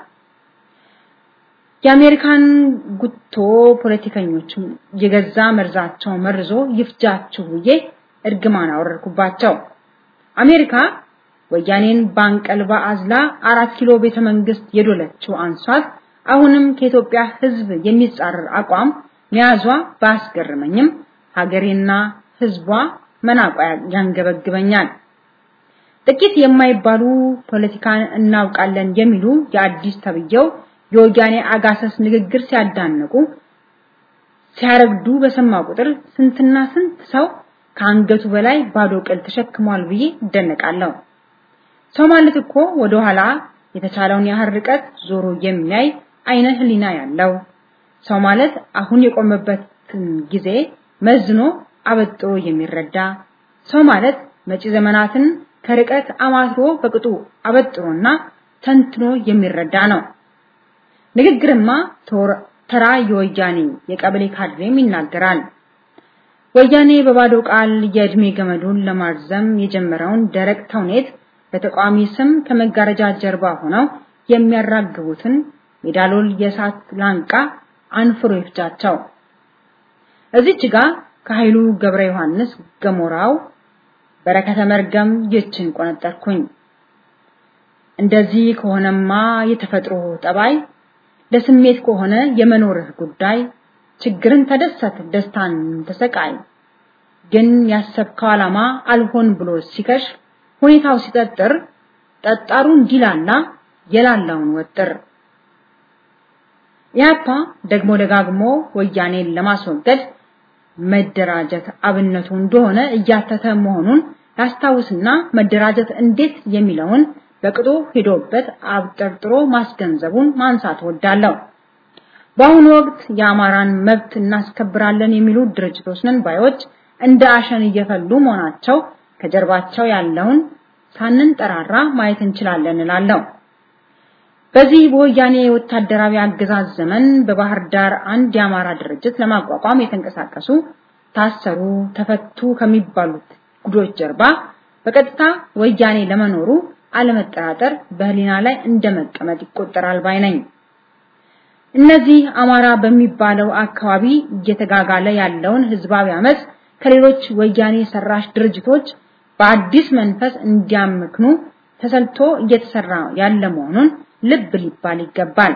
የአሜሪካን ጉቶ ፖለቲከኞች የገዛ መርዛቸው መርዞ ይፍጃችሁ ብዬ እርግማን አወረድኩባቸው። አሜሪካ ወያኔን ባንቀልባ አዝላ አራት ኪሎ ቤተ መንግስት የዶለችው አንሷት አሁንም ከኢትዮጵያ ህዝብ የሚጻረር አቋም መያዟ ባያስገርመኝም ሀገሬና ህዝቧ መናቋ ያንገበግበኛል። ጥቂት የማይባሉ ፖለቲካን እናውቃለን የሚሉ የአዲስ ተብየው የወያኔ አጋሰስ ንግግር ሲያዳንቁ ሲያረግዱ በሰማ ቁጥር ስንትና ስንት ሰው ከአንገቱ በላይ ባዶ ቅል ተሸክሟል ብዬ እደነቃለሁ። ሰው ማለት እኮ ወደ ኋላ የተቻለውን ያህል ርቀት ዞሮ የሚያይ አይነ ህሊና ያለው ሰው ማለት አሁን የቆመበትን ጊዜ መዝኖ አበጥሮ የሚረዳ ሰው ማለት መጪ ዘመናትን ከርቀት አማትሮ በቅጡ አበጥሮና ተንትኖ የሚረዳ ነው። ንግግርማ ተራ የወያኔ የቀበሌ ካድሬም ይናገራል። ወያኔ በባዶ ቃል የእድሜ ገመዱን ለማርዘም የጀመረውን ደረቅ ተውኔት በተቃዋሚ ስም ከመጋረጃ ጀርባ ሆነው የሚያራግቡትን ሜዳሎል የእሳት ላንቃ አንፍሮ ይፍጃቸው። እዚች ጋር ከኃይሉ ገብረ ዮሐንስ ገሞራው በረከተ መርገም ይችን ቆነጠርኩኝ። እንደዚህ ከሆነማ የተፈጥሮ ጠባይ ለስሜት ከሆነ የመኖርህ ጉዳይ ችግርን ተደሰት ደስታን ተሰቃይ። ግን ያሰብከው ዓላማ አልሆን ብሎ ሲከሽ ሁኔታው ሲጠጥር ጠጣሩ እንዲላላ የላላውን ወጥር። ኢህአፓ ደግሞ ደጋግሞ ወያኔን ለማስወገድ መደራጀት አብነቱ እንደሆነ እያተተ መሆኑን ያስታውስና መደራጀት እንዴት የሚለውን በቅጡ ሄዶበት አብጠርጥሮ ማስገንዘቡን ማንሳት ወዳለው። በአሁኑ ወቅት የአማራን መብት እናስከብራለን የሚሉ ድርጅቶች ነን ባዮች እንደ አሸን እየፈሉ መሆናቸው ከጀርባቸው ያለውን ሳንንጠራራ ማየት እንችላለን እላለሁ። በዚህ በወያኔ ወታደራዊ አገዛዝ ዘመን በባህር ዳር አንድ የአማራ ድርጅት ለማቋቋም የተንቀሳቀሱ ታሰሩ፣ ተፈቱ ከሚባሉት ጉዶች ጀርባ በቀጥታ ወያኔ ለመኖሩ አለመጠራጠር በህሊና ላይ እንደመቀመጥ ይቆጠራል ባይ ነኝ። እነዚህ አማራ በሚባለው አካባቢ እየተጋጋለ ያለውን ህዝባዊ አመጽ ከሌሎች ወያኔ ሰራሽ ድርጅቶች በአዲስ መንፈስ እንዲያምክኑ ተሰልቶ እየተሰራ ያለ መሆኑን ልብ ሊባል ይገባል።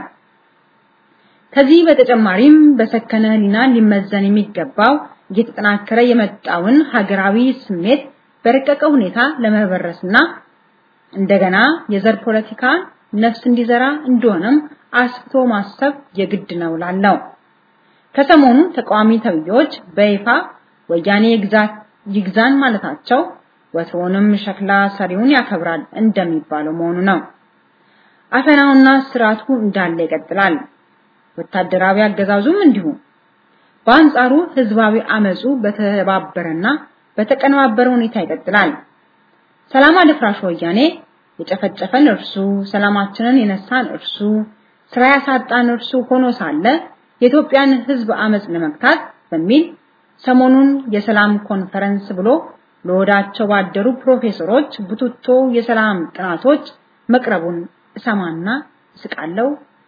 ከዚህ በተጨማሪም በሰከነ ህሊና ሊመዘን የሚገባው እየተጠናከረ የመጣውን ሀገራዊ ስሜት በረቀቀ ሁኔታ ለመበረስና እንደገና የዘር ፖለቲካ ነፍስ እንዲዘራ እንደሆነም አስፍቶ ማሰብ የግድ ነው ላለው ከሰሞኑ ተቃዋሚ ተብዮች በይፋ ወያኔ ግዛት ይግዛን ማለታቸው ወትሮንም ሸክላ ሰሪውን ያከብራል እንደሚባለው መሆኑ ነው። አፈናውና ስርዓቱ እንዳለ ይቀጥላል። ወታደራዊ አገዛዙም እንዲሁ። በአንጻሩ ህዝባዊ አመጹ በተባበረና በተቀነባበረ ሁኔታ ይቀጥላል። ሰላም አደፍራሽ ወያኔ የጨፈጨፈን እርሱ፣ ሰላማችንን የነሳን እርሱ፣ ስራ ያሳጣን እርሱ ሆኖ ሳለ የኢትዮጵያን ህዝብ አመጽ ለመግታት በሚል ሰሞኑን የሰላም ኮንፈረንስ ብሎ ለወዳቸው ባደሩ ፕሮፌሰሮች ቡትቶ የሰላም ጥናቶች መቅረቡን እሰማና እስቃለሁ።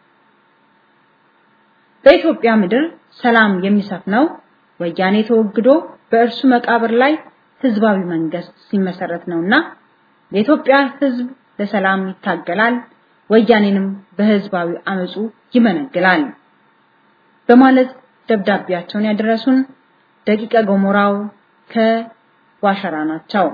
በኢትዮጵያ ምድር ሰላም የሚሰፍነው ወያኔ ተወግዶ በእርሱ መቃብር ላይ ህዝባዊ መንግስት ሲመሰረት ነውና የኢትዮጵያ ህዝብ ለሰላም ይታገላል፣ ወያኔንም በህዝባዊ አመጹ ይመነግላል በማለት ደብዳቤያቸውን ያደረሱን ደቂቀ ገሞራው ከዋሸራ ናቸው።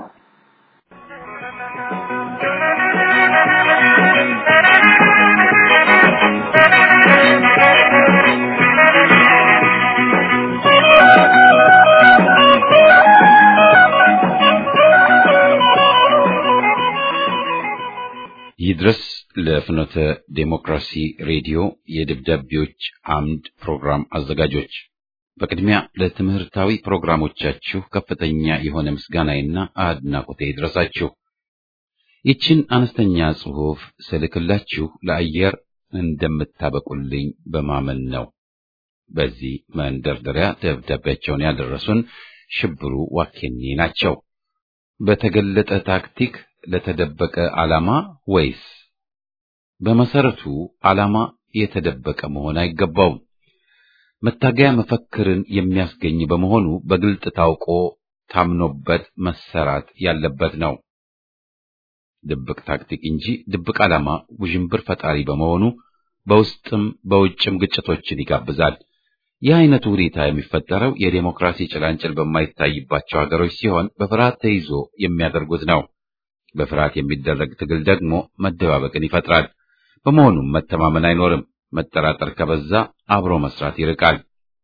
ይድረስ ለፍኖተ ዴሞክራሲ ሬዲዮ የደብዳቤዎች አምድ ፕሮግራም አዘጋጆች በቅድሚያ ለትምህርታዊ ፕሮግራሞቻችሁ ከፍተኛ የሆነ ምስጋናዬና አድናቆቴ ይድረሳችሁ። ይችን አነስተኛ ጽሑፍ ስልክላችሁ ለአየር እንደምታበቁልኝ በማመን ነው። በዚህ መንደርደሪያ ደብዳቤያቸውን ያደረሱን ሽብሩ ዋኬኔ ናቸው። በተገለጠ ታክቲክ ለተደበቀ ዓላማ ወይስ? በመሰረቱ ዓላማ የተደበቀ መሆን አይገባውም። መታገያ መፈክርን የሚያስገኝ በመሆኑ በግልጥ ታውቆ ታምኖበት መሰራት ያለበት ነው። ድብቅ ታክቲክ እንጂ ድብቅ ዓላማ ውዥንብር ፈጣሪ በመሆኑ በውስጥም በውጭም ግጭቶችን ይጋብዛል። ይህ አይነቱ ሁኔታ የሚፈጠረው የዴሞክራሲ ጭላንጭል በማይታይባቸው ሀገሮች ሲሆን በፍርሃት ተይዞ የሚያደርጉት ነው። በፍርሃት የሚደረግ ትግል ደግሞ መደባበቅን ይፈጥራል። በመሆኑም መተማመን አይኖርም። መጠራጠር ከበዛ አብሮ መስራት ይርቃል።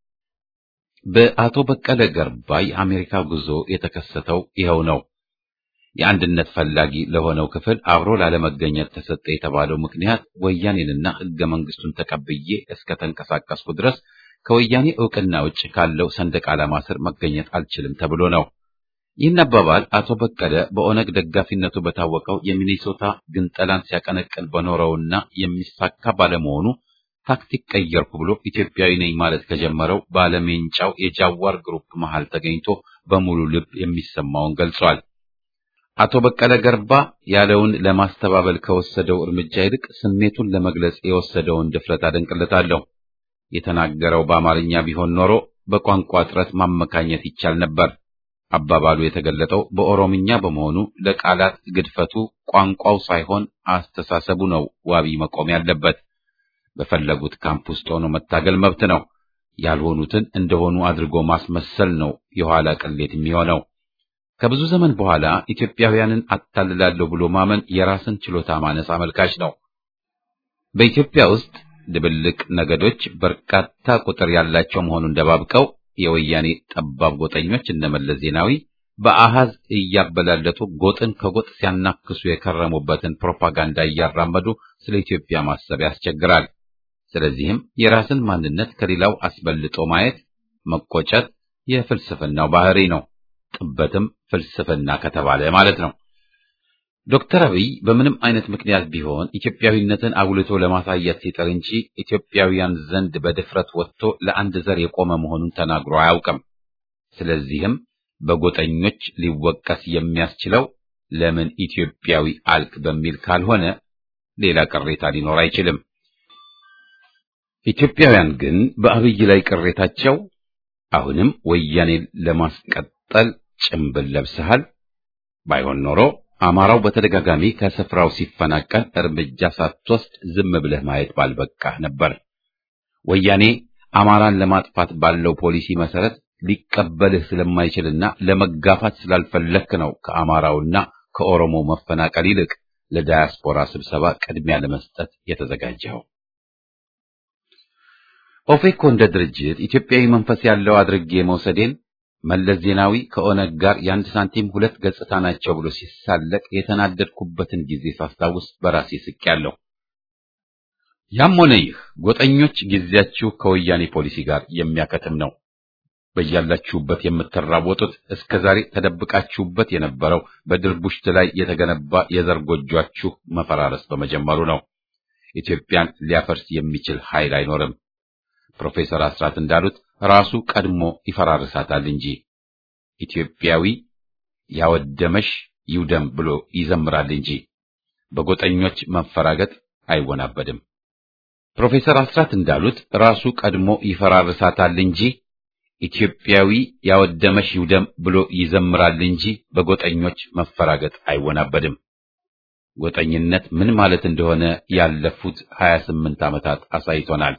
በአቶ በቀለ ገርባ የአሜሪካ ጉዞ የተከሰተው ይኸው ነው። የአንድነት ፈላጊ ለሆነው ክፍል አብሮ ላለመገኘት ተሰጠ የተባለው ምክንያት ወያኔንና ሕገ መንግስቱን ተቀብዬ እስከ ተንቀሳቀስኩ ድረስ ከወያኔ ዕውቅና ውጭ ካለው ሰንደቅ ዓላማ ስር መገኘት አልችልም ተብሎ ነው። ይህን አባባል አቶ በቀለ በኦነግ ደጋፊነቱ በታወቀው የሚኔሶታ ግንጠላን ሲያቀነቅን በኖረውና የሚሳካ ባለመሆኑ ታክቲክ ቀየርኩ ብሎ ኢትዮጵያዊ ነኝ ማለት ከጀመረው ባለሜንጫው የጃዋር ግሩፕ መሃል ተገኝቶ በሙሉ ልብ የሚሰማውን ገልጿል። አቶ በቀለ ገርባ ያለውን ለማስተባበል ከወሰደው እርምጃ ይልቅ ስሜቱን ለመግለጽ የወሰደውን ድፍረት አደንቅለታለሁ። የተናገረው በአማርኛ ቢሆን ኖሮ በቋንቋ እጥረት ማመካኘት ይቻል ነበር። አባባሉ የተገለጠው በኦሮምኛ በመሆኑ ለቃላት ግድፈቱ ቋንቋው ሳይሆን አስተሳሰቡ ነው ዋቢ መቆም ያለበት። በፈለጉት ካምፕ ውስጥ ሆኖ መታገል መብት ነው። ያልሆኑትን እንደሆኑ አድርጎ ማስመሰል ነው የኋላ ቅሌት የሚሆነው። ከብዙ ዘመን በኋላ ኢትዮጵያውያንን አታልላለሁ ብሎ ማመን የራስን ችሎታ ማነስ አመልካች ነው። በኢትዮጵያ ውስጥ ድብልቅ ነገዶች በርካታ ቁጥር ያላቸው መሆኑን ደባብቀው የወያኔ ጠባብ ጎጠኞች እነመለስ ዜናዊ በአሃዝ እያበላለጡ ጎጥን ከጎጥ ሲያናክሱ የከረሙበትን ፕሮፓጋንዳ እያራመዱ ስለ ኢትዮጵያ ማሰብ ያስቸግራል። ስለዚህም የራስን ማንነት ከሌላው አስበልጦ ማየት መቆጨት የፍልስፍናው ባህሪ ነው። ጥበትም ፍልስፍና ከተባለ ማለት ነው። ዶክተር አብይ በምንም አይነት ምክንያት ቢሆን ኢትዮጵያዊነትን አጉልቶ ለማሳየት ሲጥር እንጂ ኢትዮጵያውያን ዘንድ በድፍረት ወጥቶ ለአንድ ዘር የቆመ መሆኑን ተናግሮ አያውቅም። ስለዚህም በጎጠኞች ሊወቀስ የሚያስችለው ለምን ኢትዮጵያዊ አልክ በሚል ካልሆነ ሌላ ቅሬታ ሊኖር አይችልም። ኢትዮጵያውያን ግን በአብይ ላይ ቅሬታቸው አሁንም ወያኔን ለማስቀጠል ጭምብል ለብሰሃል፣ ባይሆን ኖሮ አማራው በተደጋጋሚ ከስፍራው ሲፈናቀል እርምጃ ሳትወስድ ዝም ብለህ ማየት ባልበቃህ ነበር። ወያኔ አማራን ለማጥፋት ባለው ፖሊሲ መሰረት ሊቀበልህ ስለማይችልና ለመጋፋት ስላልፈለክ ነው ከአማራውና ከኦሮሞ መፈናቀል ይልቅ ለዳያስፖራ ስብሰባ ቅድሚያ ለመስጠት የተዘጋጀው። ኦፌኮ እንደ ድርጅት ኢትዮጵያዊ መንፈስ ያለው አድርጌ መውሰዴን መለስ ዜናዊ ከኦነግ ጋር የአንድ ሳንቲም ሁለት ገጽታ ናቸው ብሎ ሲሳለቅ የተናደድኩበትን ጊዜ ሳስታውስ በራሴ ስቄያለሁ። ያም ሆነ ይህ ጎጠኞች ጊዜያችሁ ከወያኔ ፖሊሲ ጋር የሚያከትም ነው። በያላችሁበት የምትራወጡት እስከ ዛሬ ተደብቃችሁበት የነበረው በድርቡሽት ላይ የተገነባ የዘር ጎጇችሁ መፈራረስ በመጀመሩ ነው። ኢትዮጵያን ሊያፈርስ የሚችል ኃይል አይኖርም። ፕሮፌሰር አስራት እንዳሉት ራሱ ቀድሞ ይፈራርሳታል እንጂ ኢትዮጵያዊ ያወደመሽ ይውደም ብሎ ይዘምራል እንጂ በጎጠኞች መፈራገጥ አይወናበድም። ፕሮፌሰር አስራት እንዳሉት ራሱ ቀድሞ ይፈራርሳታል እንጂ ኢትዮጵያዊ ያወደመሽ ይውደም ብሎ ይዘምራል እንጂ በጎጠኞች መፈራገጥ አይወናበድም። ጎጠኝነት ምን ማለት እንደሆነ ያለፉት 28 ዓመታት አሳይቶናል።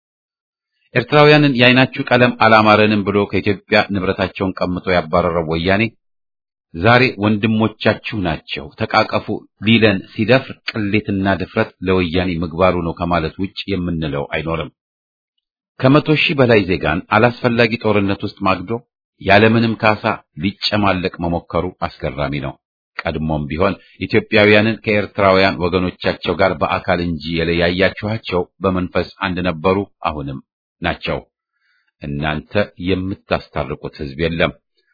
ኤርትራውያንን የዓይናችሁ ቀለም አላማረንም ብሎ ከኢትዮጵያ ንብረታቸውን ቀምቶ ያባረረው ወያኔ ዛሬ ወንድሞቻችሁ ናቸው ተቃቀፉ ሊለን ሲደፍር ቅሌትና ድፍረት ለወያኔ ምግባሩ ነው ከማለት ውጭ የምንለው አይኖርም። ከመቶ ሺህ በላይ ዜጋን አላስፈላጊ ጦርነት ውስጥ ማግዶ ያለምንም ካሳ ሊጨማለቅ መሞከሩ አስገራሚ ነው። ቀድሞም ቢሆን ኢትዮጵያውያንን ከኤርትራውያን ወገኖቻቸው ጋር በአካል እንጂ የለያያችኋቸው በመንፈስ አንድ ነበሩ፣ አሁንም ናቸው። እናንተ የምታስታርቁት ሕዝብ የለም።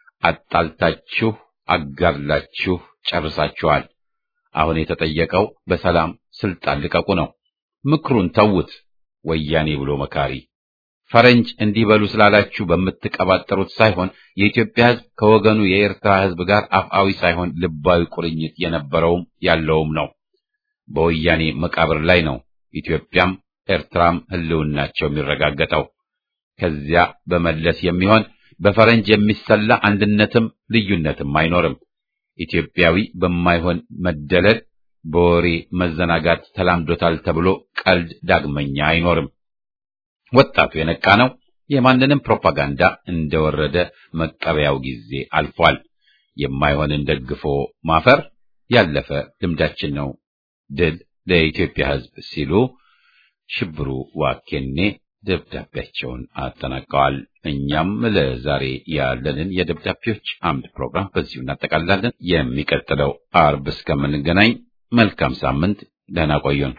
አጣልታችሁ አጋድላችሁ ጨርሳችኋል። አሁን የተጠየቀው በሰላም ስልጣን ልቀቁ ነው። ምክሩን ተዉት። ወያኔ ብሎ መካሪ ፈረንጅ እንዲህ በሉ ስላላችሁ በምትቀባጠሩት ሳይሆን የኢትዮጵያ ሕዝብ ከወገኑ የኤርትራ ሕዝብ ጋር አፍአዊ ሳይሆን ልባዊ ቁርኝት የነበረውም ያለውም ነው። በወያኔ መቃብር ላይ ነው ኢትዮጵያም ኤርትራም ህልውናቸው የሚረጋገጠው። ከዚያ በመለስ የሚሆን በፈረንጅ የሚሰላ አንድነትም ልዩነትም አይኖርም። ኢትዮጵያዊ በማይሆን መደለል በወሬ መዘናጋት ተላምዶታል ተብሎ ቀልድ ዳግመኛ አይኖርም። ወጣቱ የነቃ ነው። የማንንም ፕሮፓጋንዳ እንደወረደ መቀበያው ጊዜ አልፏል። የማይሆንን ደግፎ ማፈር ያለፈ ልምዳችን ነው። ድል ለኢትዮጵያ ሕዝብ ሲሉ ሽብሩ ዋኬኔ ደብዳቤያቸውን አጠናቀዋል። እኛም ለዛሬ ያለንን የደብዳቤዎች አምድ ፕሮግራም በዚሁ እናጠቃልላለን። የሚቀጥለው አርብ እስከምንገናኝ መልካም ሳምንት፣ ደህና ቆዩን።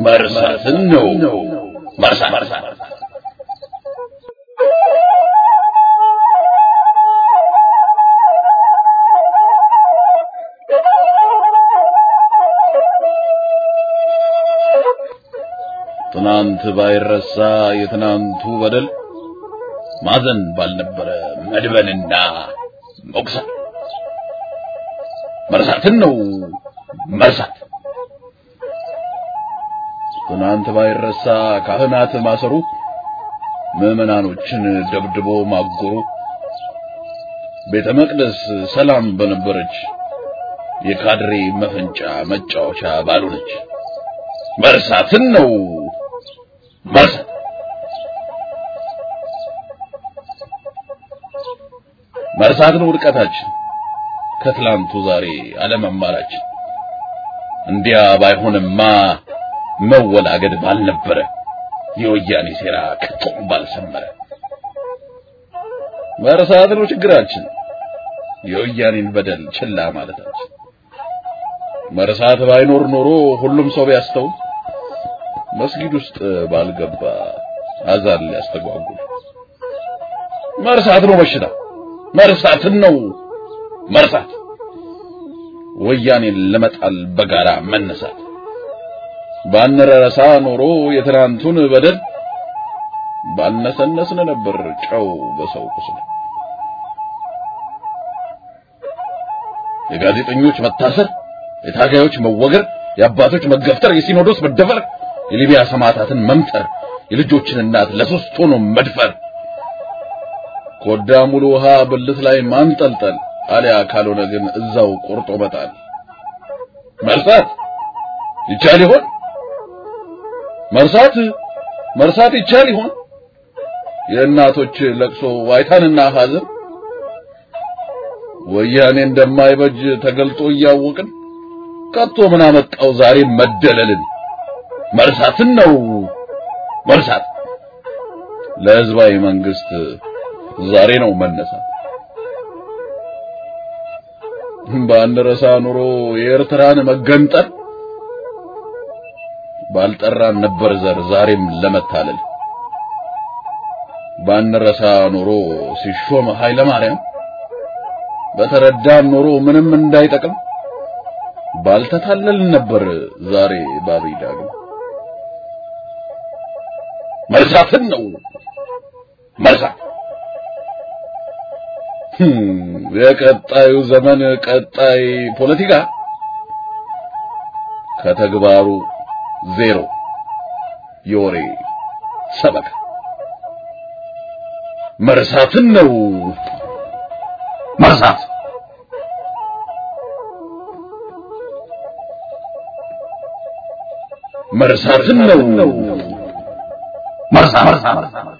መርሳትን ነው መርሳት ትናንት ባይረሳ የትናንቱ በደል ማዘን ባልነበረ መድበንና መቁሰል መርሳትን ነው መርሳት። ትናንት ባይረሳ ካህናት ማሰሩ፣ ምዕመናኖችን ደብድቦ ማጎሩ፣ ቤተ መቅደስ ሰላም በነበረች የካድሬ መፈንጫ መጫወቻ ባልሆነች መርሳትን ነው መርሳት። መርሳት ነው ውድቀታችን፣ ከትላንቱ ዛሬ አለመማራችን። እንዲያ ባይሆንማ መወላገድ ባልነበረ፣ የወያኔ ሴራ ከቶም ባልሰመረ። መርሳት ነው ችግራችን፣ የወያኔን በደል ችላ ማለታችን። መርሳት ባይኖር ኖሮ ሁሉም ሰው ቢያስተውል መስጊድ ውስጥ ባልገባ አዛን ሊያስተጓጉል። መርሳት ነው በሽታ፣ መርሳትን ነው መርሳት። ወያኔን ለመጣል በጋራ መነሳት። ባንረሳ ኖሮ የትናንቱን በደል ባልነሰነስን ነበር ጨው በሰው ቁስል። የጋዜጠኞች መታሰር፣ የታጋዮች መወገር፣ የአባቶች መገፍተር፣ የሲኖዶስ መደፈር፣ የሊቢያ ሰማዕታትን መምጠር፣ የልጆችን እናት ለሶስት ሆኖ መድፈር፣ ኮዳ ሙሉ ውሃ ብልት ላይ ማንጠልጠል፣ አሊያ ካልሆነ ግን እዛው ቆርጦ መጣል። መርሳት ይቻል ይሆን? መርሳት መርሳት ይቻል ይሆን? የእናቶች ለቅሶ ዋይታንና ሐዘን ወያኔ እንደማይበጅ ተገልጦ እያወቅን ከቶ ምን አመጣው ዛሬ መደለልን? መርሳትን ነው መርሳት። ለህዝባዊ መንግስት ዛሬ ነው መነሳት። ባንረሳ ኑሮ የኤርትራን መገንጠል ባልጠራን ነበር ዘር ዛሬም ለመታለል። ባንረሳ ኑሮ ሲሾም ኃይለ ማርያም በተረዳን ኑሮ ምንም እንዳይጠቅም ባልተታለል ነበር ዛሬ ባብይ ዳግም። መርሳትን ነው መርሳት። የቀጣዩ ዘመን ቀጣይ ፖለቲካ ከተግባሩ ዜሮ የወሬ ሰበካ መርሳትን ነው መርሳት። መርሳትን ነው መርሳት።